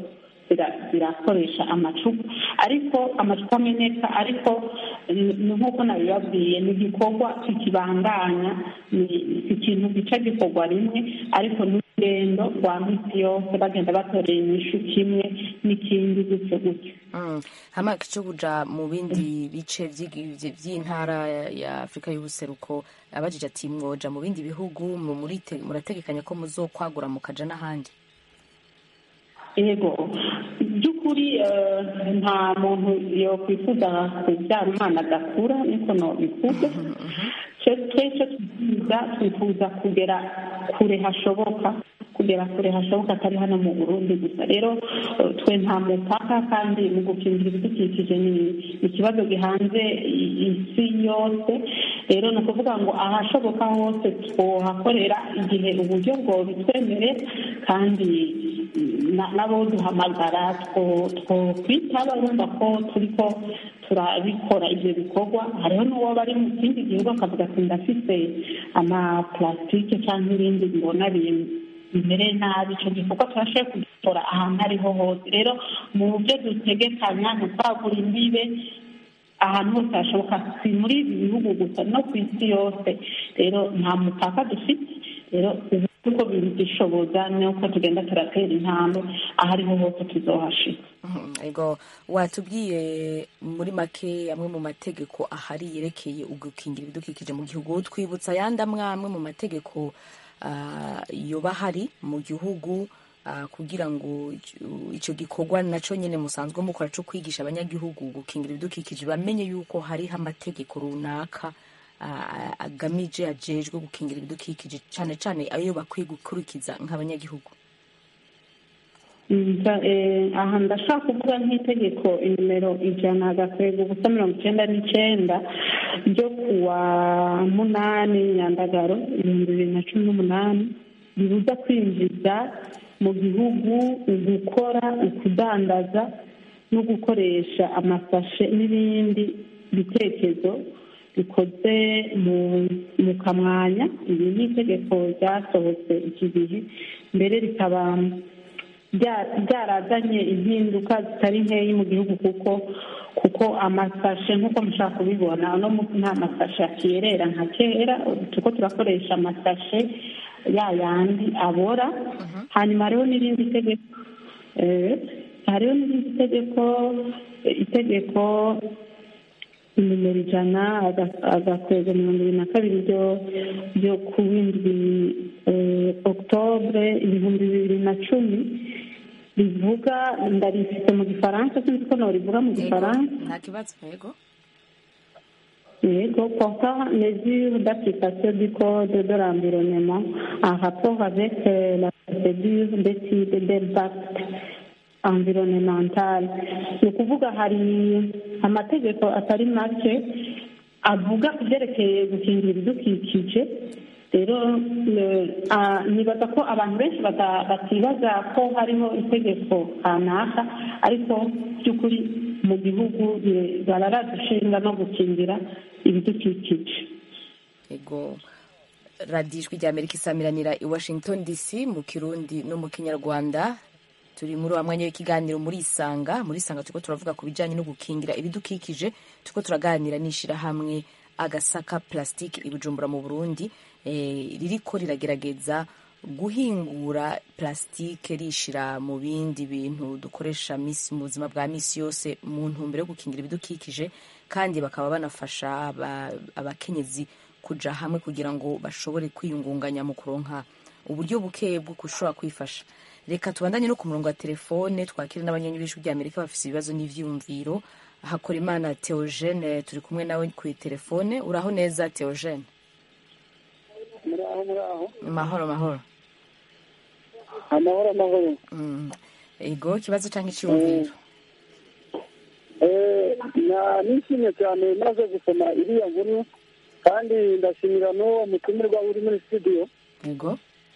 zirakoresha amacupa ariko amacupa ameneka ariko ni nk'uko nabibabwiye ni igikorwa kikibandanya ni ikintu gica gikorwa rimwe ariko n'urugendo rwa minsi yose bagenda batorera inyishu kimwe n'ikindi gutyo gutyo hama cyo kuja mu bindi bice by'intara ya afurika y'ubuseruko abajije ati mwoja mu bindi bihugu murategekanya ko muzokwagura mukaja n'ahandi yego by'ukuri nta muntu yakwifuza kubyara umwana adakura niko nobivuga twese twifuza twifuza kugera kure hashoboka kugera kure hashoboka atari hano mu burundi gusa rero twe nta mupaka kandi mu gukingira ibidukikije ni ikibazo gihanze isi yose rero ni ukuvuga ngo ahashoboka hose twohakorera igihe uburyo bwobitwemere kandi nabo duhamagara twokwitaba bumva ko turiko turabikora ibyo bikorwa hariho n'uwo bari mu kindi gihugu akavuga ati ndafise amapulasitike cyangwa ibindi mbona bimereye nabi icyo gikorwa turashoboye kugikora ahantu ariho hose rero mu byo dutegekanya ni ukwagura imbibe ahantu hose hashoboka si muri ibi bihugu gusa no ku isi yose rero nta mupaka dufite rero ubu uko bishoboza nuko tugenda turatera intambwe aho ariho hose tuzohashika ego watubwiye muri make amwe mu mategeko ahari yerekeye ugukingira ibidukikije mu gihugu twibutsa ayandi amwe amwe mu mategeko yoba ahari mu gihugu kugira ngo icyo gikorwa nacyo nyine musanzwe mukora cyo kwigisha abanyagihugu gukingira ibidukikije bamenye yuko hariho amategeko runaka agamije ajejwe gukingira ibidukikije cyane cyane ayo bakwiye gukurikiza nk'abanyagihugu aha ndashaka kuvuga nk'itegeko nimero ijana agakwego ubusa mirongo icyenda n'icyenda ryo kuwa munani nyandagaro ibihumbi bibiri na cumi n'umunani ribuza kwinjiza mu gihugu gukora ukudandaza no gukoresha amasashe n'ibindi bitekerezo bikoze mu kamwanya iri ni itegeko ryasohotse iki gihe mbere rikaba byarazanye impinduka zitari nkeya mu gihugu kuko kuko amasashe nk'uko mushaka kubibona uno munsi nta masashe akiyerera nka kera tuko turakoresha amasashe ya yandi abora hanyuma hariho n'irindi tegeko hariho n'irindi tegeko itegeko nimero ijana agakwego mirongo ibiri na kabiri ryo ku w'indwi okutobure ibihumbi bibiri na cumi rivuga ndarifite mu gifaransa sinzi ko norivuga mu gifaransa nta kibazo yego yego portant mesure d'application du code de l'environnement en rapport avec la procédure d'étude d'impact environnemental ni ukuvuga hari amategeko atari make avuga ku byerekeye gukingira ibidukikije rero nibaza ko abantu benshi batibaza ko hariho itegeko kanaka ariko by'ukuri mu gihugu bararadushinga no gukingira ibidukikije yego radiyo ijwi rya amerika isamiranira i washington dc mu kirundi no mu kinyarwanda turi muri wa mwanya w'ikiganiro muri isanga muri isanga turiko turavuga ku bijyanye no gukingira ibidukikije turiko turaganira n'ishyirahamwe agasaka plastique i bujumbura mu burundi ririko riragerageza guhingura plastique rishira mu bindi bintu dukoresha misi mu buzima bwa misi yose mu ntumbero yo gukingira ibidukikije kandi bakaba banafasha abakenyezi kuja hamwe kugira ngo bashobore kwiyungunganya mu kuronka uburyo buke bwo gushobora kwifasha reka tubandanye no ku murongo wa telefone twakire n'abanyanyi b'ijwi rya amerika bafite ibibazo n'ivyiyumviro hakora imana theogene turi kumwe nawe ku telefone uraho neza theogene muraho muraho mahoro mahoro amahoro amahoro ego ikibazo cyangwa icyiyumviro nishimye cyane maze gusoma iriya nkuru kandi ndashimira n'uwo mutumirwa uri muri studio ego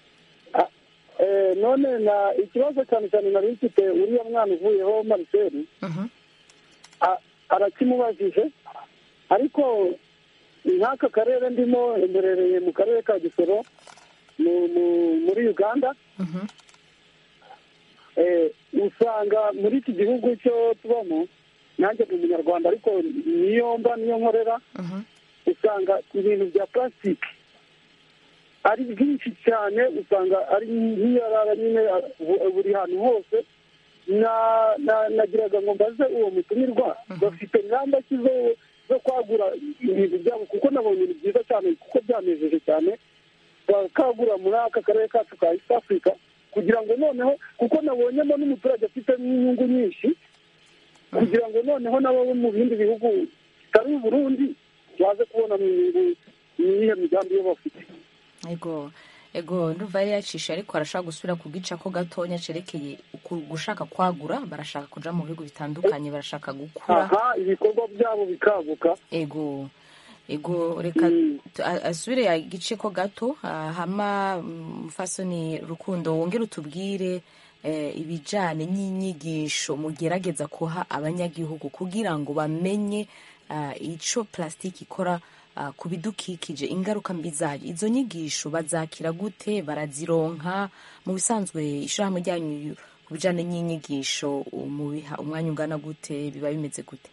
none na ikibazo cyane cyane nari mfite uriya mwana uvuyeho mariseli arakimubajije ariko nk'aka karere ndimo mberereye mu karere ka gisoro muri uganda usanga muri iki gihugu cyo tubamo nanjye ni umunyarwanda ariko niyo mba niyo nkorera usanga ibintu bya plastique ari byinshi cyane usanga ari nk'iyarara nyine buri hantu hose nagiraga ngo mbaze uwo mutumirwa bafite ingamba ki zo kwagura ibintu byabo kuko nabonye ni byiza cyane kuko byanejeje cyane bakagura muri aka karere kacu ka east africa kugira ngo noneho kuko nabonyemo n'umuturage afitemo inyungu nyinshi kugira ngo noneho nabo mu bindi bihugu bitari Burundi baze kubona mu nyungu n'iyo migambi yo bafite ego ego nduva yari yacishe ariko arashaka gusubira ku gica ko gatonya cerekeye gushaka kwagura barashaka kuja mu bihugu bitandukanye barashaka gukura aha ibikorwa byabo bikaguka ego ego reka asubire igice ko gato hama mfasoni rukundo wongere utubwire ibijyanye n'inyigisho mugerageza kuha abanyagihugu kugira ngo bamenye icyo plastique ikora ku bidukikije ingaruka mbi zayo izo nyigisho bazakira gute barazironka mu bisanzwe ishyirahamwe ryanyu ku bijyanye n'inyigisho mubiha umwanya ungana gute biba bimeze gute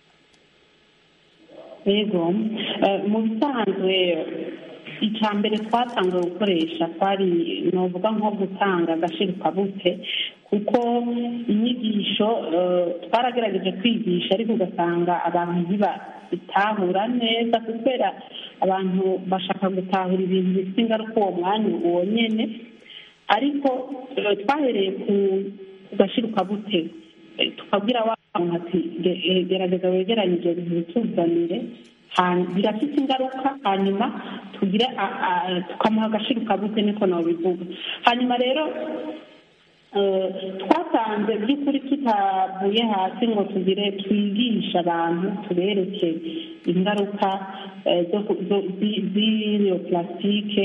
yego mu bisanzwe icya mbere twatangiye gukoresha twari nuvuga nko gutanga agashirukabute kuko inyigisho twaragerageje kwigisha ariko ugasanga abantu ntibitahura neza kubera abantu bashaka gutahura ibintu bifite ingaruka uwo mwanya uwo nyine ariko twahereye ku gashirukabute tukabwira wa muntu ati gerageza wegeranye ibyo bintu bituzanire birafite ingaruka hanyuma tugire tukamuha agashirukabute niko nabivuga hanyuma rero twasanze by'ukuri tutavuye hasi ngo tugire twigishe abantu tubereke ingaruka z'iyo plastique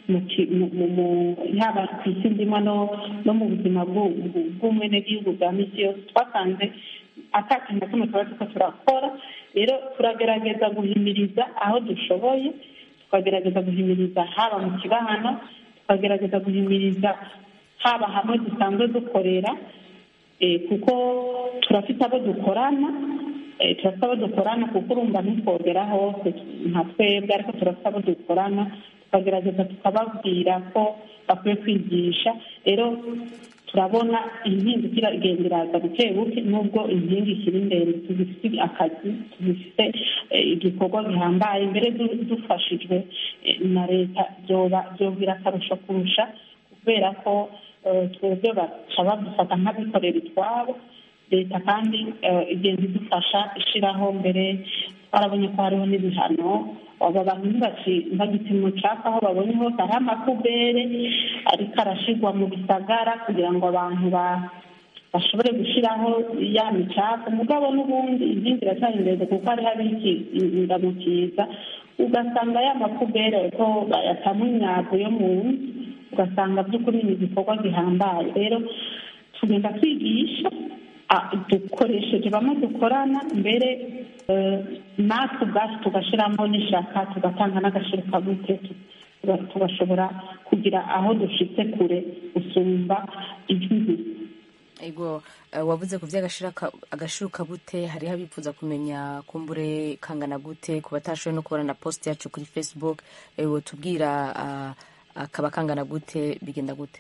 yaba ku isi ndimo no mu buzima bw'umwenegihugu bwa misi yose twasanze atakintu na kimwe tuba turiko turakora rero turagerageza guhimiriza aho dushoboye tukagerageza guhimiriza haba mu kibahano tukagerageza guhimiriza haba hamwe dusanzwe dukorera kuko turafite abo dukorana turafite abo dukorana kuko urumva ntitwogera hose nka twebwe ariko turafite abo dukorana tukagerageza tukababwira ko bakwiye kwigisha rero turabona impinduka igenda iraza buke buke nubwo inkingi ikiri ndende tugifite akazi tugifite igikorwa gihambaye mbere dufashijwe na leta byogira akarusho kurusha kubera ko twebwe baca badufata nk'abikorera itwabo leta kandi igenda idufasha ishyiraho mbere twarabonye ko hariho n'ibihano aba bantu ntibagite umucafu aho babonye hose hariho amakubere ariko arashyirwa mu bisagara kugira ngo abantu bashobore gushyiraho ya micafu mugabo n'ubundi inkingi iracyari ndende kuko hariho abikindamukiza ugasanga ya makubere ko bayatamo imyago yo mu nzu ugasanga by'ukuri ni igikorwa gihambaye rero tugenda twigisha dukoresheje bamwe dukorana mbere natwe ubwacu tugashyiramo n'ishaka tugatanga n'agashirukabute tugashobora kugira aho dushyitse kure gusumba ijwi ego wavuze ku by'agashirukabute hariho abifuza kumenya kumbure kangana gute ku batashoboye no kubona na post yacu kuri facebook tubwira akaba kangana gute bigenda gute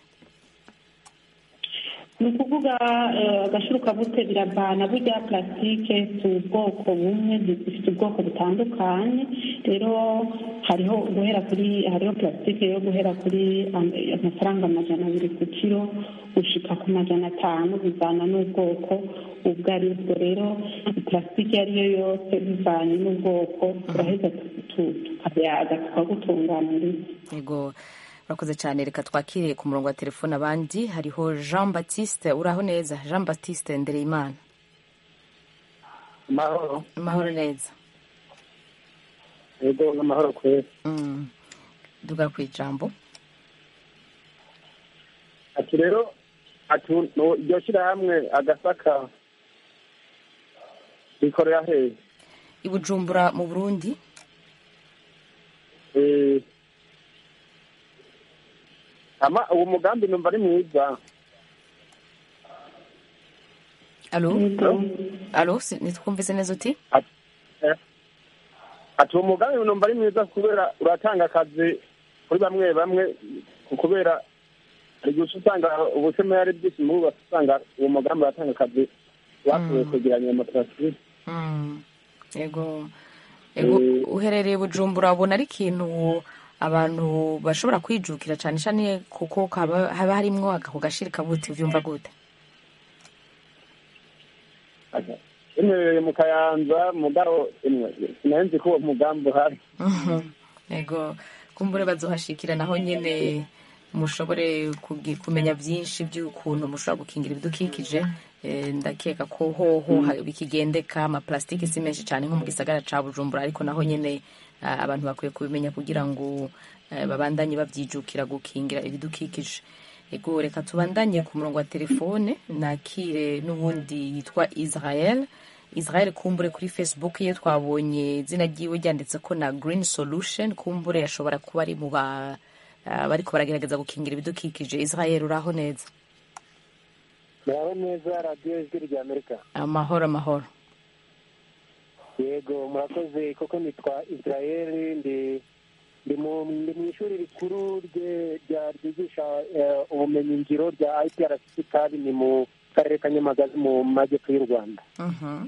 ni ukuvuga agashirukabute biravana burya plastique si ubwoko bumwe zifite ubwoko butandukanye rero hariho guhera kuri hariho plastique yo guhera kuri amafaranga amajana abiri ku kiro gushika ku majana atanu bivana n'ubwoko ubwo ari bwo rero plastique iyo ari yo yose bivanye n'ubwoko turaheza tukayaga tukagutunganiriza yego urakoze cyane reka twakire ku murongo wa telefone abandi hariho jean batiste uraho neza jean batiste ndereyimana amahoro amahoro neza yego n'amahoro kwezi duga ku ijambo ati rero ati iryo shyirahamwe agasaka rikorera hehe i bujumbura mu burundi ama uwo mugambi numva ari mwiza alo alo si- ntitwumvise neza uti ati uwo mugambi numva ari mwiza kubera uratanga akazi kuri bamwe bamwe kubera hari igihe uca usanga ubusema yari bwinshi muri bose usanga uwo mugambi uratanga akazi bashoboye kwegeranya amatarasi Mm. yego yego uherereye bujumbura ubona ari ikintu abantu bashobora kwijukira cyane cyane kuko kaba- haba harimwo ako gashiri kabuti uvyumva gute imerereye mu kayanza mugabo imwe sinari ko uwo mugambi uhari Mhm. yego kumbure bazohashikira naho nyene mushobore kugi- kumenya byinshi by'ukuntu mushobora gukingira ibidukikije Eh, ndakeka ko hoho ha- bikigendeka amaplastike si menshi cyane nko mu gisagara ca bujumbura ariko naho nyene ah, abantu bakwiye kubimenya kugira ngo eh, babandanye babyijukira gukingira ibidukikije ego reka tubandanye ku murongo wa telefone nakire n'ubundi yitwa israel israel kumbure kuri facebook ye twabonye izina ryiwe ryanditse ko na green solution kumbure yashobora kuba ari mu ba ah, bariko baragerageza gukingira ibidukikije israel uraho neza muraho neza radiyo ijwi rya amerika amahoro amahoro yego murakoze koko nitwa israel ndi ndi mu ndi mu ishuri rikuru rye- rya ryigisha eh, ubumenyi ngiro rya iprc kandi ni mu karere ka nyamagabe mu majyepfo y'u rwanda Mhm.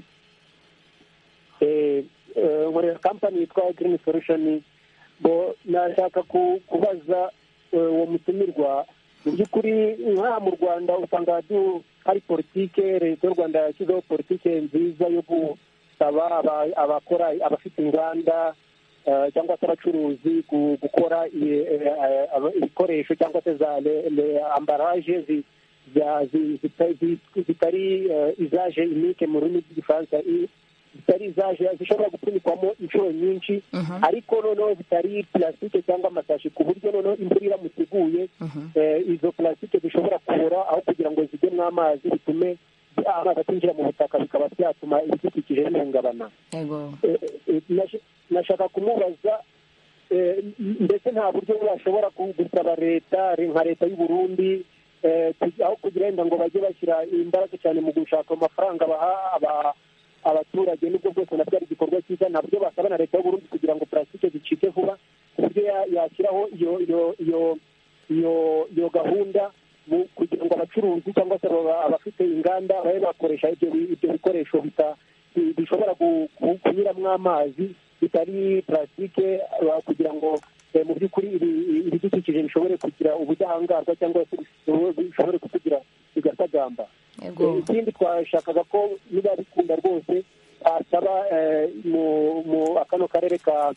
Eh, eh, nkorera kampani yitwa green solution bo nashaka ku- kubaza eh, uwo mutumirwa mu by'ukuri nk'aha mu rwanda usanga du- hari politike leta y'u rwanda yashyizeho politike nziza yo gusaba aba- abakora abafite inganda eh, cyangwa se abacuruzi gu- gukora i- eh, eh, aba- ibikoresho cyangwa se za le- le- ambaraje zi- za- zi- zita- zi- zitari eh, izaje imike mu rurimi rw'igifaransa i- zitari izaje zishobora gupfunikwamo inshuro nyinshi ariko noneho zitari plastique cyangwa amasashi ku buryo noneho imvura iramutse iguye eh, izo plastique zishobora kubora aho kugira ngo zijyemo amazi bitume amazi atinjira mu butaka bikaba byatuma ibidukikije bihungabana yego Eh, eh, nash- nashaka kumubaza eh, mbese nta buryo bashobora ku- gusaba leta nka leta y'u Burundi eh, ku- aho kugira wenda ngo bajye bashyira imbaraga cyane mu gushaka amafaranga baha aba- abaturage nubwo bwose nabyo ari igikorwa cyiza ntabyo basaba na leta y'u Burundi kugira ngo plastique zicike vuba ku buryo ya- yashyiraho iyo iyo iyo iyo iyo gahunda mu- kugira ngo abacuruzi cyangwa se aba- abafite inganda babe bakoresha ibyo bi- ibyo bikoresho bita- bi- bishobora gu- gu- kunyuramo amazi bitari plastique uh, kugira ngo eh, mu by'ukuri ibi- ibidukikije bishobore kugira ubudahangarwa cyangwa se bishobore kutugira bigasagamba Yego. Eh, ikindi twashakaga ko niba bikunda rwose basaba eh, mu mu kano karere ka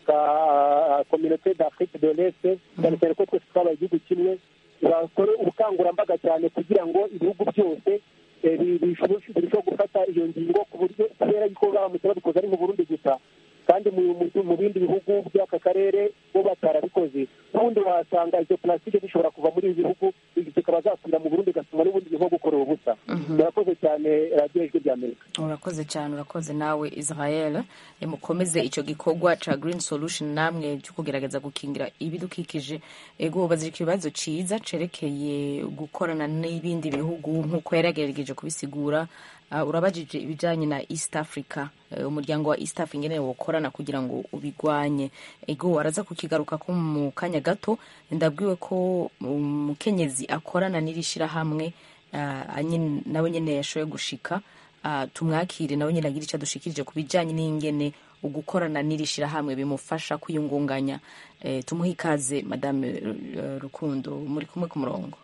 ka communauté d'afrique de l'est cyane cyane ko twese twabaye igihugu kimwe bakore ubukangurambaga cyane kugira ngo ibihugu byose eh, bi- bishobore birusheho gufata iyo ngingo ku buryo kubera yuko baramutse babikoze ari mu burundi gusa kandi mu mu- mu bindi bihugu by'aka karere bo batarabikoze ubundi wasanga izo plastique zishobora kuva muri ibi bihugu zikaba zasubira mu burundi igatuma n'ubundi bihugu gukorera ubusa murakoze cyane radiyo ijwi rya amerika urakoze cyane urakoze nawe israel Eh, mukomeze icyo gikorwa ca green solution namwe cyo kugerageza gukingira ibidukikije ego ubaza ikibazo ciza cerekeye gukorana n'ibindi bihugu nk'uko yaragerageje kubisigura Ah, urabajije ibijanye na east africa Eh, umuryango wa east africa ingene wokorana kugira ngo ubigwanye ego araza kukigaruka ko mu kanya gato ndabwiwe ko umukenyezi akorana n'iri shirahamwe ah, anyi- nawe nyene yashoboye gushika Ah, tumwakire nawe nyine agira icyo adushikirije ku bijyanye n'ingene ugukorana n'iri shyirahamwe bimufasha kwiyungunganya Eh, tumuhe ikaze madame eh, rukundo muri kumwe ku murongo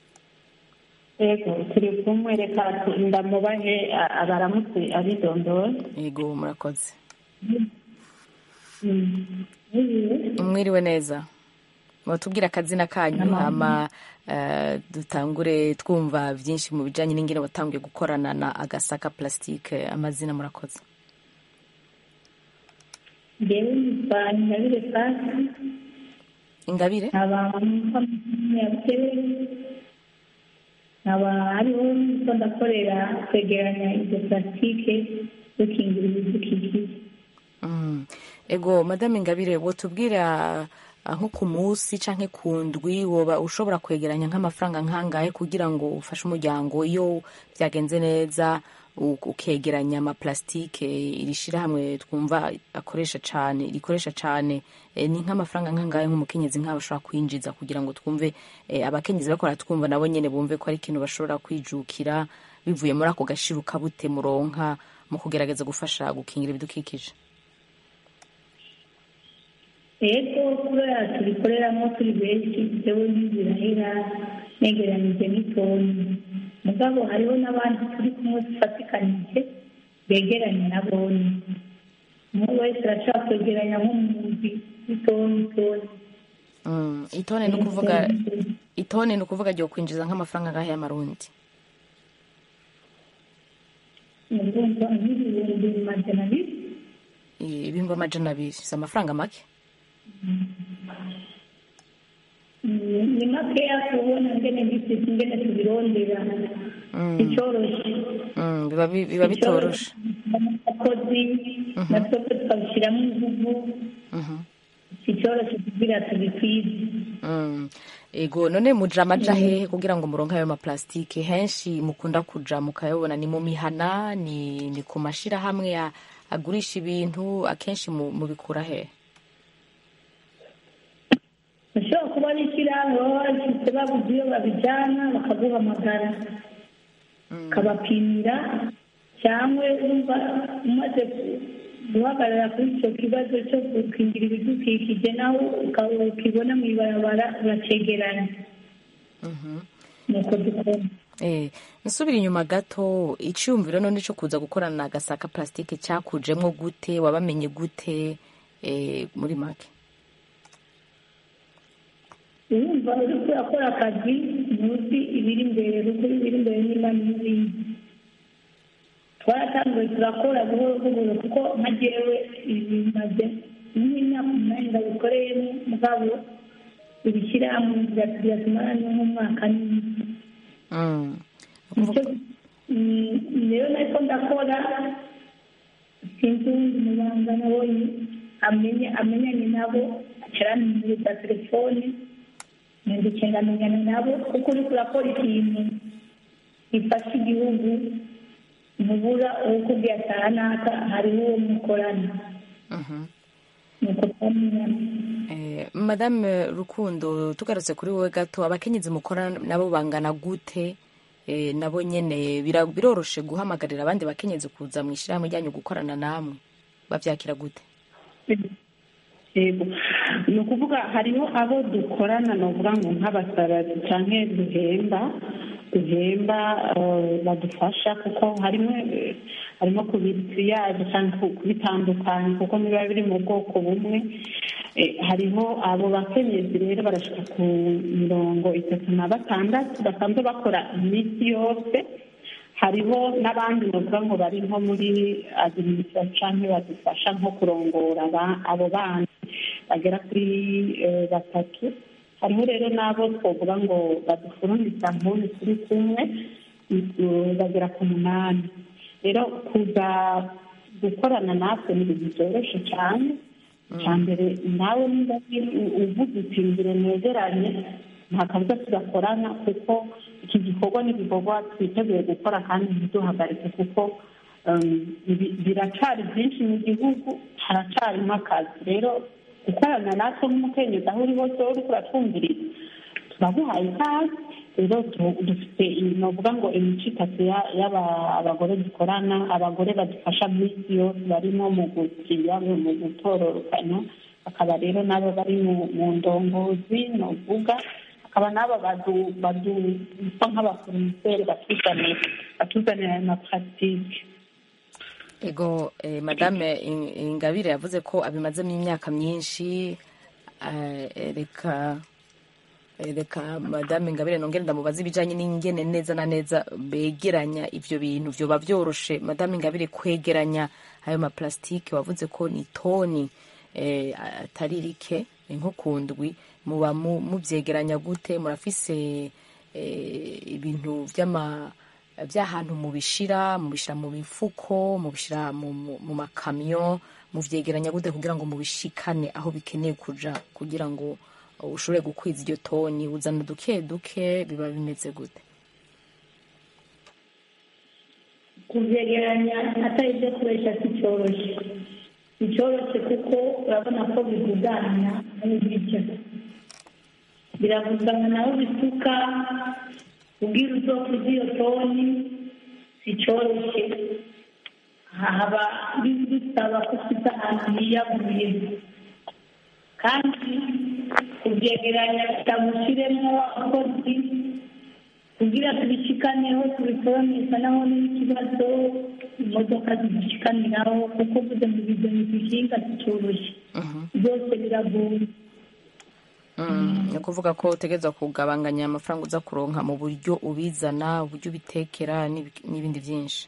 yego turi kumwe reka tu- ndamubahe a- abaramutse abidondora yego murakoze Mm. Mwiriwe. mwiriwe neza batubwira akazina kanyu Amahoro. hama eh, dutangure twumva byinshi mu bijyanye n'ingene watangiye gukorana na agasaka plastique amazina murakoze njyewe nitwa ingabire fasi ingabire nkaba mpfa ya kera nkaba hariho niko ndakorera kwegeranya izo plastique dukingira ibidukikije Mm. ego madame ingabire wotubwira ah, nko ku munsi canke ku ndwi woba ushobora kwegeranya nk'amafaranga nkangahe kugira ngo ufashe umuryango iyo byagenze neza u- ukegeranya amaplastike iri shirahamwe twumva akoresha cane rikoresha cane eh, ni nk'amafaranga nk'angahe nk'umukenyezi nk'abo ashobora kwinjiza kugira ngo twumve eh, abakenyezi bakora twumva nabo nyene bumve ko ari ikintu bashobora kwijukira bivuye muri ako gashiruka bute muronka mu kugerageza gufasha gukingira ibidukikije rero kubera tubikoreramo turi benshi jewe ntizirahera negeranije n'itoni mugabo hariho n'abandi turi kumwe dufatikanije begeranye na boni umwe wese arashobora kwegeranya nk'umuzi w'itoni itoni Mm, itone ni ukuvuga itone ni ukuvuga ryo kwinjiza nk'amafaranga angahe y'amarundi urumva nk'ibihumbi magana abiri Eh, ibihumbi amajana abiri si amafaranga make Mm, ni makeya kubona ngene mbisize ingene tubirondera Mm. icoroshe Mm, biba bi- biba bitoroshe abakozi natwe tukabishyiramo inguvu Mhm. icoroshe kugira tubikwize Mm. ego none muja amaja hehe kugira ngo muronke ayo maplastike henshi mukunda kuja mukayabona ni mu mihana ni, ni ku mashirahamwe ya- agurisha ibintu akenshi mu- mubikura hehe ushobora kuba ari ishyirahamwe baba bafite babuze iyo babijyana bakaguhamagara ukabapimira cyangwa wumva umaze guhagarara kuri icyo kibazo cyo gukingira ibidukikije nawe uka- ukibona mu ibarabara uracegeranya nuko dukora Eh, nsubira inyuma gato iciyumviro none co kuza gukorana na gasaka plastike cakujemwo gute wabamenye gute eh, muri make urumva uri kurakora akazi ntuzi ibiri imbere ruguru ibiri imbere niba n'ibindi twaratanguye turakora buhoro buhoro kuko nka jewe ibi bimaze nk'imyaka umunani ndabikoreyemo mugabo ibishyirahamwe biratumara ni nk'umwaka n'igice Mm. nicyo mm, rero nariko ndakora sinzi uwundi muganga nabonye amenye amenyanye nabo acaranimiriza telefone nandike ngamenyana nabo kuko uriko urakora ikintu gifasha igihugu ntubura uwo ukubwiye ataha naka hariho uwo mukorana Mhm. nuko twamenyana Eh, madame rukundo tugarutse kuri wowe gato abakenyezi mukora nabo bangana gute eh, nabo nyene bira- biroroshe guhamagarira abandi bakenyezi kuza mu ishyirahamwe ryanyu gukorana namwe bavyakira gute yego ni ukuvuga hariho abo dukorana ni ukuvuga ngo nk'abasarasi cyangwa duhemba duhemba eh, badufasha kuko harimo eh, harimo kubitiyaje cyangwa ku- kubitandukanya kuko biba biri mu bwoko bumwe Eh, hariho abo bakenyezi rero barashika ku mirongo itatu na batandatu basanzwe bakora iminsi yose hariho n'abandi bavuga ngo bari nko muri adiminisitirasiyo badufasha nko kurongora aba- abo bandi bagera kuri eh, batatu hariho rero n'abo twavuga ngo badufurumisa nk'ubu turi kumwe eh, bagera ku munani rero kuza gukorana natwe ni ibintu byoroshye cyane icya mbere nawe niba uvuze uti ngire negeranye nta kabuza tugakorana kuko iki gikorwa ni igikorwa twiteguye gukora kandi ntiduhagarike kuko um, ibi- biracari byinshi mu gihugu haracarimo akazi rero gukorana natwe nk'umukenyezi aho uri hose wowe uriko uratwumviriza turaguhaye ikaze rero tu- dufite novuga ngo imico itatu ya- y'aba- abagore dukorana abagore badufasha mu isi yose barimo mu gukiriya mu gutororokanya hakaba rero n'abo bari mu- mu ndongozi novuga hakaba n'abo badu- badu- bisa nk'abaforumiseri batuzanira batuzanira ayo maparatike ego eh, madame In- ingabire yavuze ko abimazemo imyaka myinshi eh, reka eh, reka madame ingabire nongere ndamubaza ibijanye n'ingene neza na neza begeranya ivyo bintu vyoba vyoroshe madame ingabire kwegeranya ayo maplastike wavuze ko ni toni eh, atari rike eh, nko ku ndwi muba mu- muvyegeranya gute murafise eh, ibintu vy'ama by'ahantu mubishira mubishira mu mifuko mubishira mu, mu, mu makamyo muvyegeranya gute kugira ngo mubishikane aho bikeneye kuja kugira ngo uh, ushobore gukwiza iryo toni uzana duke duke biba bimeze gute kubyegeranya atari ibyo koresha si cyoroshye si cyoroshye kuko urabona ko bivugana n'ibiryo biravugana nawe bisuka ubwira uzokuza iyo toni si cyoroshye haba bisaba ko ufite ahantu hiyaguye kandi kubyegeranya bitamushyiremo abakozi kugira tubishikaneho tubitoronesa naho n'ikibazo imodoka zidushikaniraho kuko uvuze mu bizo ntizishinga zicyoroshye byose biragoye ni ukuvuga ko utegereza kugabanganya amafaranga uza kuronka mu buryo ubizana uburyo ubitekera n'ibindi byinshi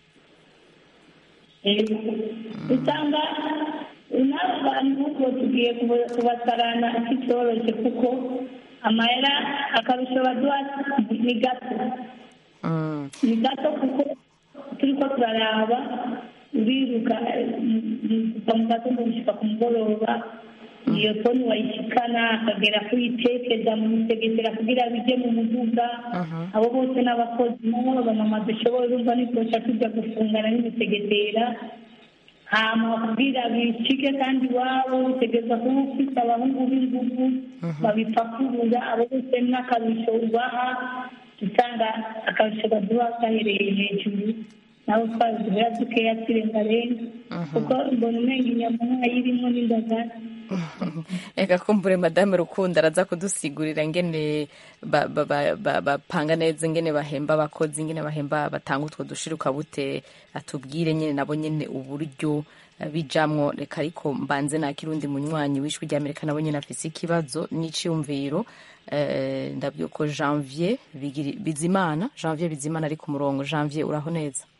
usanga n'abo bantu bo tugiye kubasarana kicyoroshye kuko amahera akarusho baduha ni gato ni gato kuko turi ko turaraba uriruka kuva mu gatondo gushyika ku mugoroba iyo toni wayishikana akagera kuyitekeza mu misegetera kugira bijye mu muduga abo bose n'abakozi nabo abamama dushoboye urumva ntitwosha tujya gufungana n'imisegetera hama kugira bicike kandi iwabo utegereza kuba ufite abahungu b'ingufu babipakurura abo bose n'akarusho ubaha usanga akarusho baduha gahereye hejuru nawe twaduhera dukeya turengarenga kuko mbona umenga inyama ntayirimo n'indagara reka kumbure madame rukundo araza kudusigurira ngene bapanga neza ngene bahemba abakozi ngene bahemba batanga utwo dushiruka bute atubwire nyine nabo nyine uburyo bijamwo reka ariko mbanze nakira undi munywanyi w'ijwi ry'amerika nabo nyine afise ikibazo n'icyumviro ndabyuko janvier bizimana janvier bizimana ari ku murongo janvier uraho neza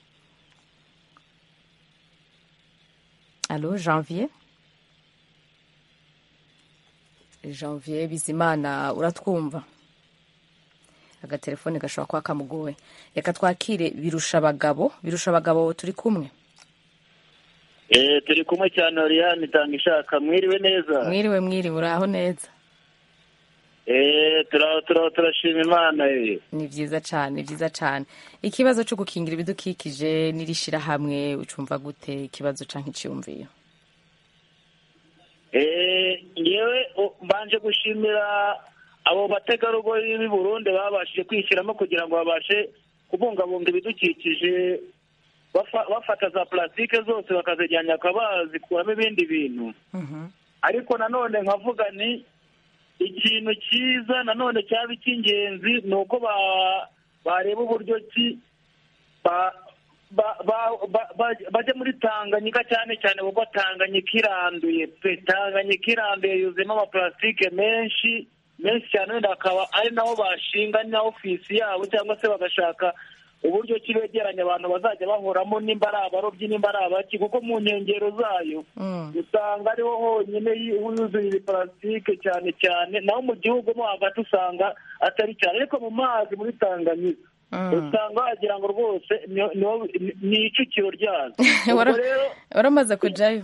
alo janvier janvier bizimana uratwumva agatelefone gashobora kuba kamugoye reka twakire birusha abagabo birusha abagabo turi kumwe eee turi kumwe cyane oriyani itanga ishaka mwiriwe neza mwiriwe mwiriwe uraho neza eee turaho turaho turashima imana ye ni byiza cyane ni byiza cyane ikibazo cyo gukingira ibidukikije n'irishirahamwe ucumva gute ikibazo cyangwa icyumviyo ngewe mbanje gushimira abo bategarugori b'i burundi babashije kwishyiramo kugira ngo babashe kubungabunga ibidukikije bafata za purasitike zose bakazijyana bakaba bazikuramo ibindi bintu ariko nanone nkavuga ni ikintu cyiza nanone cyaba icy'ingenzi ni uko bareba uburyo ki bajya muri tanganyika cyane cyane kuko tanganyika iranduye pe tanganyika iranduye yuzuyemo amapurasitike menshi menshi cyane wenda akaba ari naho bashinga na ofisi yabo cyangwa se bagashaka uburyo ki begeranya abantu bazajya bahoramo nimba ari abarobyi nimba ari abaki kuko mu nkengero zayo usanga ariho honyine yuzuye iyi purasitike cyane cyane naho mu gihugu mo hagati usanga atari cyane ariko mu mazi muri tanganyika usanga wagira ngo rwose ni icukiro ryazo waramaze kujyayo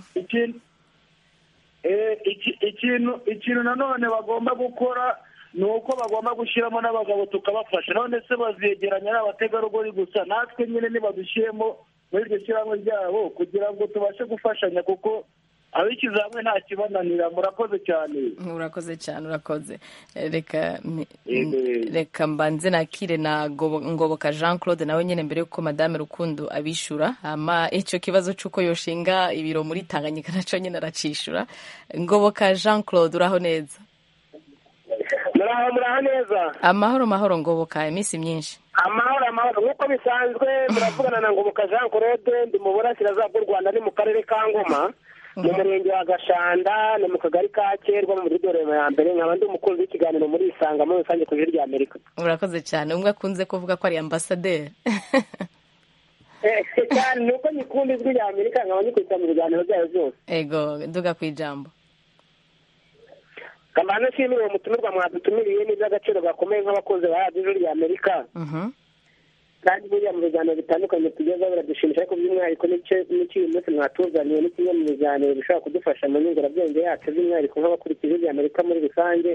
ikintu ikintu nanone bagomba gukora ni uko bagomba gushyiramo n'abagabo tukabafasha none se bazegeranya ari abategarugori gusa natwe nyine ntibadushyiremo muri iryo shyirahamwe ryabo kugira ngo tubashe gufashanya kuko abishyize hamwe nta kibananira murakoze cyane urakoze cyane urakoze reka reka mbanze nakire na ngoboka jean claude nawe nyine mbere y'uko madame rukundo abishyura hama icyo kibazo cy'uko yoshinga ibiro muri tanganyika nacyo nyine aracishura ngoboka jean claude uraho neza muraho muraho neza amahoro mahoro ngoboka iminsi myinshi amahoro amahoro nk'uko bisanzwe muravugana na ngoboka jean claude ndi mu burasirazuba bw'u rwanda ni mu karere ka ngoma mu murenge wa gashanda ni mu kagari ka kerwa mu mudugudu ya mbere nkaba ndi umukunzi w'ikiganiro muri isanga muri rusange ku ijwi rya amerika urakoze cyane umwe akunze kuvuga ko ari ambasaderi cyane ni uko nyikunda ijwi rya amerika nkaba nyikurikira mu biganiro byayo byose ego nduga ku ijambo kamana nshimira uwo mutumirwa mwadutumiriye ni iby'agaciro gakomeye nk'abakunzi ba radiyo ijwi rya amerika kandi buriya mu biganiro bitandukanye tugezeho biradushimisha ariko by'umwihariko n'icyo munsi mwatuzaniye ni kimwe mu biganiro bishobora kudufasha mu nyungurabwenge yacu by'umwihariko nk'abakurikije ibya amerika muri rusange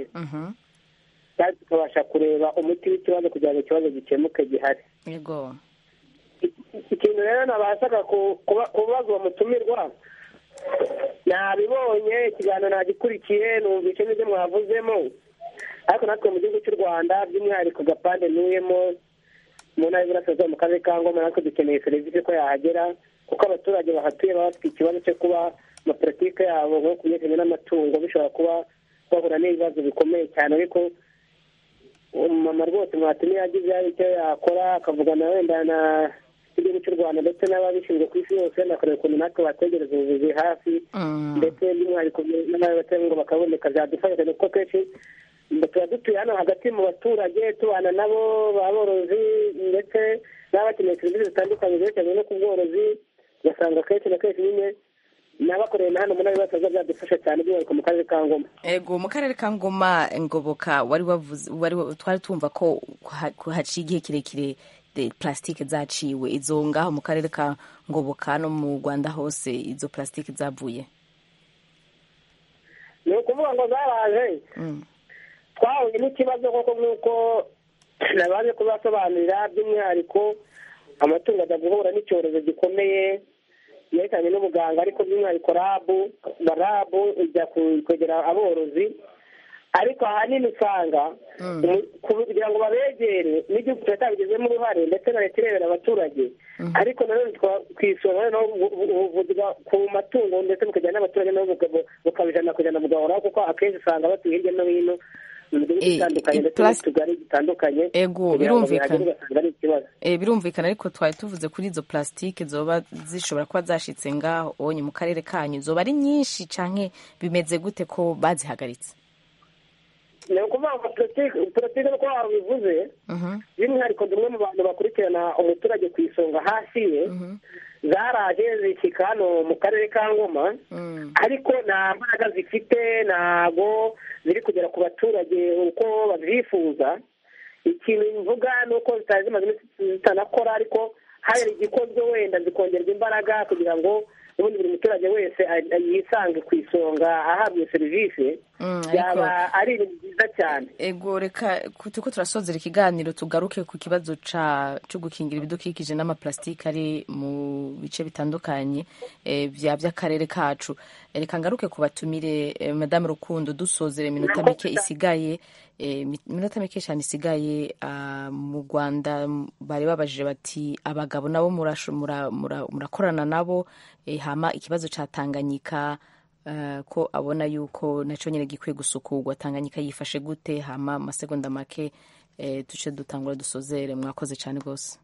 kandi tukabasha kureba umuti w'ikibazo kugira ngo ikibazo gikemuke gihari yego ikintu rero nabashaga ku- kuba- kubaza uwo mutumirwa nabibonye ikiganiro nagikurikiye numvise n'ibyo mwavuzemo ariko natwe mu gihugu cy'u rwanda by'umwihariko gapande ntuyemo mu ntara y'iburasirazuba mu karere ka ngoma natwe dukeneye serivisi ko yahagera kuko abaturage bahatuye baba bafite ikibazo cyo kuba amapolitike yabo nko ku byerekeranye n'amatungo bishobora kuba bahura n'ibibazo bikomeye cyane ariko umumama rwose mwatumiye agize icyo yakora akavugana wenda na igihugu cy'u rwanda ndetse n'ababishinzwe ku isi yose bakareba ukuntu natwe bategereza ubuvuzi hafi ndetse by'umwihariko n'abaterankunga bakaboneka byadufasha cyane kuko kenshi tuba dutuye hano hagati mu baturage tubana nabo baborozi ndetse n'abakeneye serivisi zitandukanye zerekeranye no ku bworozi ugasanga kenshi na kenshi nyine n'abakoreye na hano muri ayo basaza byadufasha cyane by'umwihariko mu karere ka ngoma ego mu karere ka ngoma ngoboka wari wavuze wari twari tumva ko ha- ko haciye igihe kirekire de plastique zaciwe izo ngaho mu karere ka ngoboka no mu rwanda hose izo plastique zavuye ni ukuvuga ngo zaraje twahuye n'ikibazo koko nk'uko nabaje kubasobanurira by'umwihariko amatungo ajya guhura n'icyorezo gikomeye yerekeranye n'ubuganga ariko by'umwihariko rabu rabu ijya ku- kwegera aborozi ariko ahanini usanga umu- kugira ngo babegere n'igihugu kiba cyabigizemo uruhare ndetse na leta irebera abaturage ariko nanone twa- ku isonga noneho ubu- ubu- ubuvuzi bwa- ku matungo ndetse bukajyana n'abaturage nabo buka- bukaba ijana ku ijana bugahoraho kuko akenshi usanga batuye hirya no hino mu midugudu Eh, itandukanye eh, ndetse plus- n'utugari dutandukanye Ego, kugira ngo birumvikana. bihagere ugasanga ari ikibazo Eh, birumvikana ariko twari tuvuze kuri izo plastique zoba zishobora kuba zashitse ngaho onye mu karere kanyu zoba ari nyinshi canke bimeze gute ko bazihagaritse ni ukuvuga ngo politiki politiki nuko wabivuze by'umwihariko ni umwe mu bantu bakurikirana umuturage ku isonga hasi ye zaraje zishyika hano mu karere ka ngoma ariko nta mbaraga zifite ntago ziri kugera ku baturage uko babyifuza ikintu mvuga ni uko zitari zimaze iminsi zitanakora ariko hari igikozwe wenda zikongerwa imbaraga kugira ngo ubundi buri muturage wese a- a- yisange ku isonga ahabwa iyo serivisi Mm, byaba ari ibintu byiza cyane ego reka ku- turiko turasozera ikiganiro tugaruke ku kibazo ca co gukingira ibidukikije n'amaplastike ari mu bice bitandukanye eh, vya vy'akarere kacu Eh, reka ngaruke ku batumire eh, madame rukundo dusozera iminota mike isigaye eh, mi- iminota mike cyane isigaye ah, mu rwanda m- bari babajije bati abagabo nabo murasho- mura- mura- murakorana nabo eh, hama ikibazo ca tanganyika eh, ko abona yuko nacyo nyine gikwiye gusukurwa tanganyika yifashe gute hama amasegonda make eh, duce dutangura dusozere mwakoze cyane rwose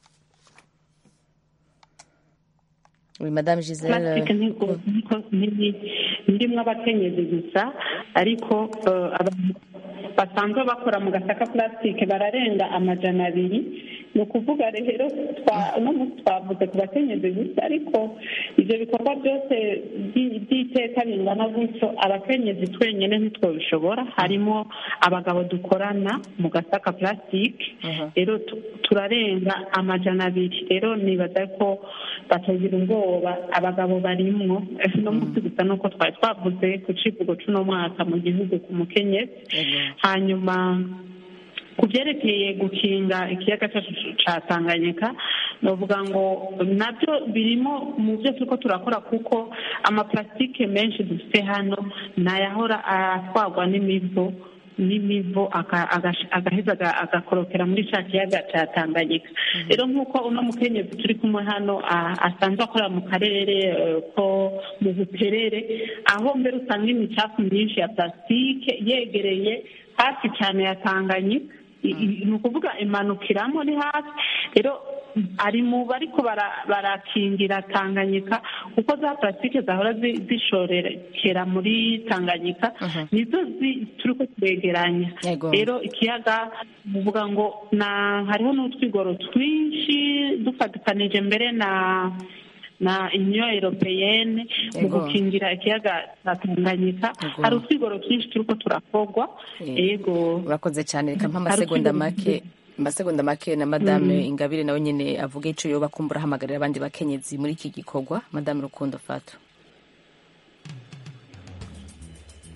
oui madame giselle plastique ntiko- ntiko- ntiri- ntirimo abakenyezi gusa ariko eh, abantu basanzwe bakora mu gasaka plastique bararenga amajana abiri ni ukuvuga rero twa- uno munsi twavuze ku bakenyezi gusa ariko ibyo bikorwa byose by- by'iteka bingana gutyo abakenyezi twenyine ntitwabishobora harimo abagabo dukorana mu gasaka plastique rero tu- turarenga amajana abiri rero nibaza ko batagira ubwoba abagabo barimwo no munsi gusa nuko twari twavuze ku civugo c'uno mwaka mu gihugu ku mukenyezi hanyuma ku byerekeye gukinga ikiyaga cyacu ca tanganyika novuga ngo nabyo birimo mu byo turiko turakora kuko amaplastike menshi dufite hano nayahora atwarwa n'imivo n'imivo aka- agash- agaheza aga- agakorokera muri ca kiyaga ca tanganyika rero nk'uko uno mukenyezi turi kumwe hano a- asanzwe akora mu karere eh, ko mu buperere aho mbere usanga imicafu myinshi ya plastique yegereye hafi cyane ya tanganyika I- i- ni ukuvuga imanukiramo ni hafi rero ari mu bariko bara- barakingira tanganyika kuko za plastique zahora zi- zishorekera muri tanganyika nizo zi- turiko turegeranya Yego. rero ikiyaga muvuga ngo na hariho n'utwigoro twinshi dufatikanije mbere na na union europeyenne mu Yego. gukingira ikiyaga cya tanganyika Yego. hari utwigoro twinshi turiko turakorwa yego urakoze cyane reka mpa Hari amasegonda utwigoro make amasegonda make na madame Mm. ingabire nawe nyine avuga ico yoba kumbura ahamagarira abandi bakenyezi muri iki gikorwa madame rukundo fato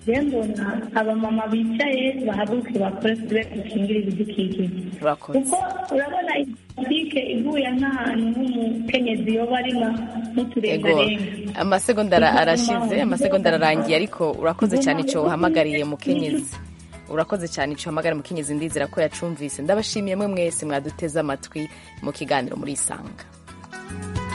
rero mbona abamama bicaye bahaguruke bakore tube dukingira ibidukikije urakoze kuko urabona politike iguye nk'ahantu nk'umukenyezi yoba ari ego n'uturengarenga amasegonda ara- arashize amasegonda ararangiye ariko urakoze cyane icyo uhamagariye mukenyezi urakoze cyane icyo uhamagara mukenyezi ndizera ko yacumvise ndabashimiye mwe mwese mwaduteze amatwi mu kiganiro muri isanga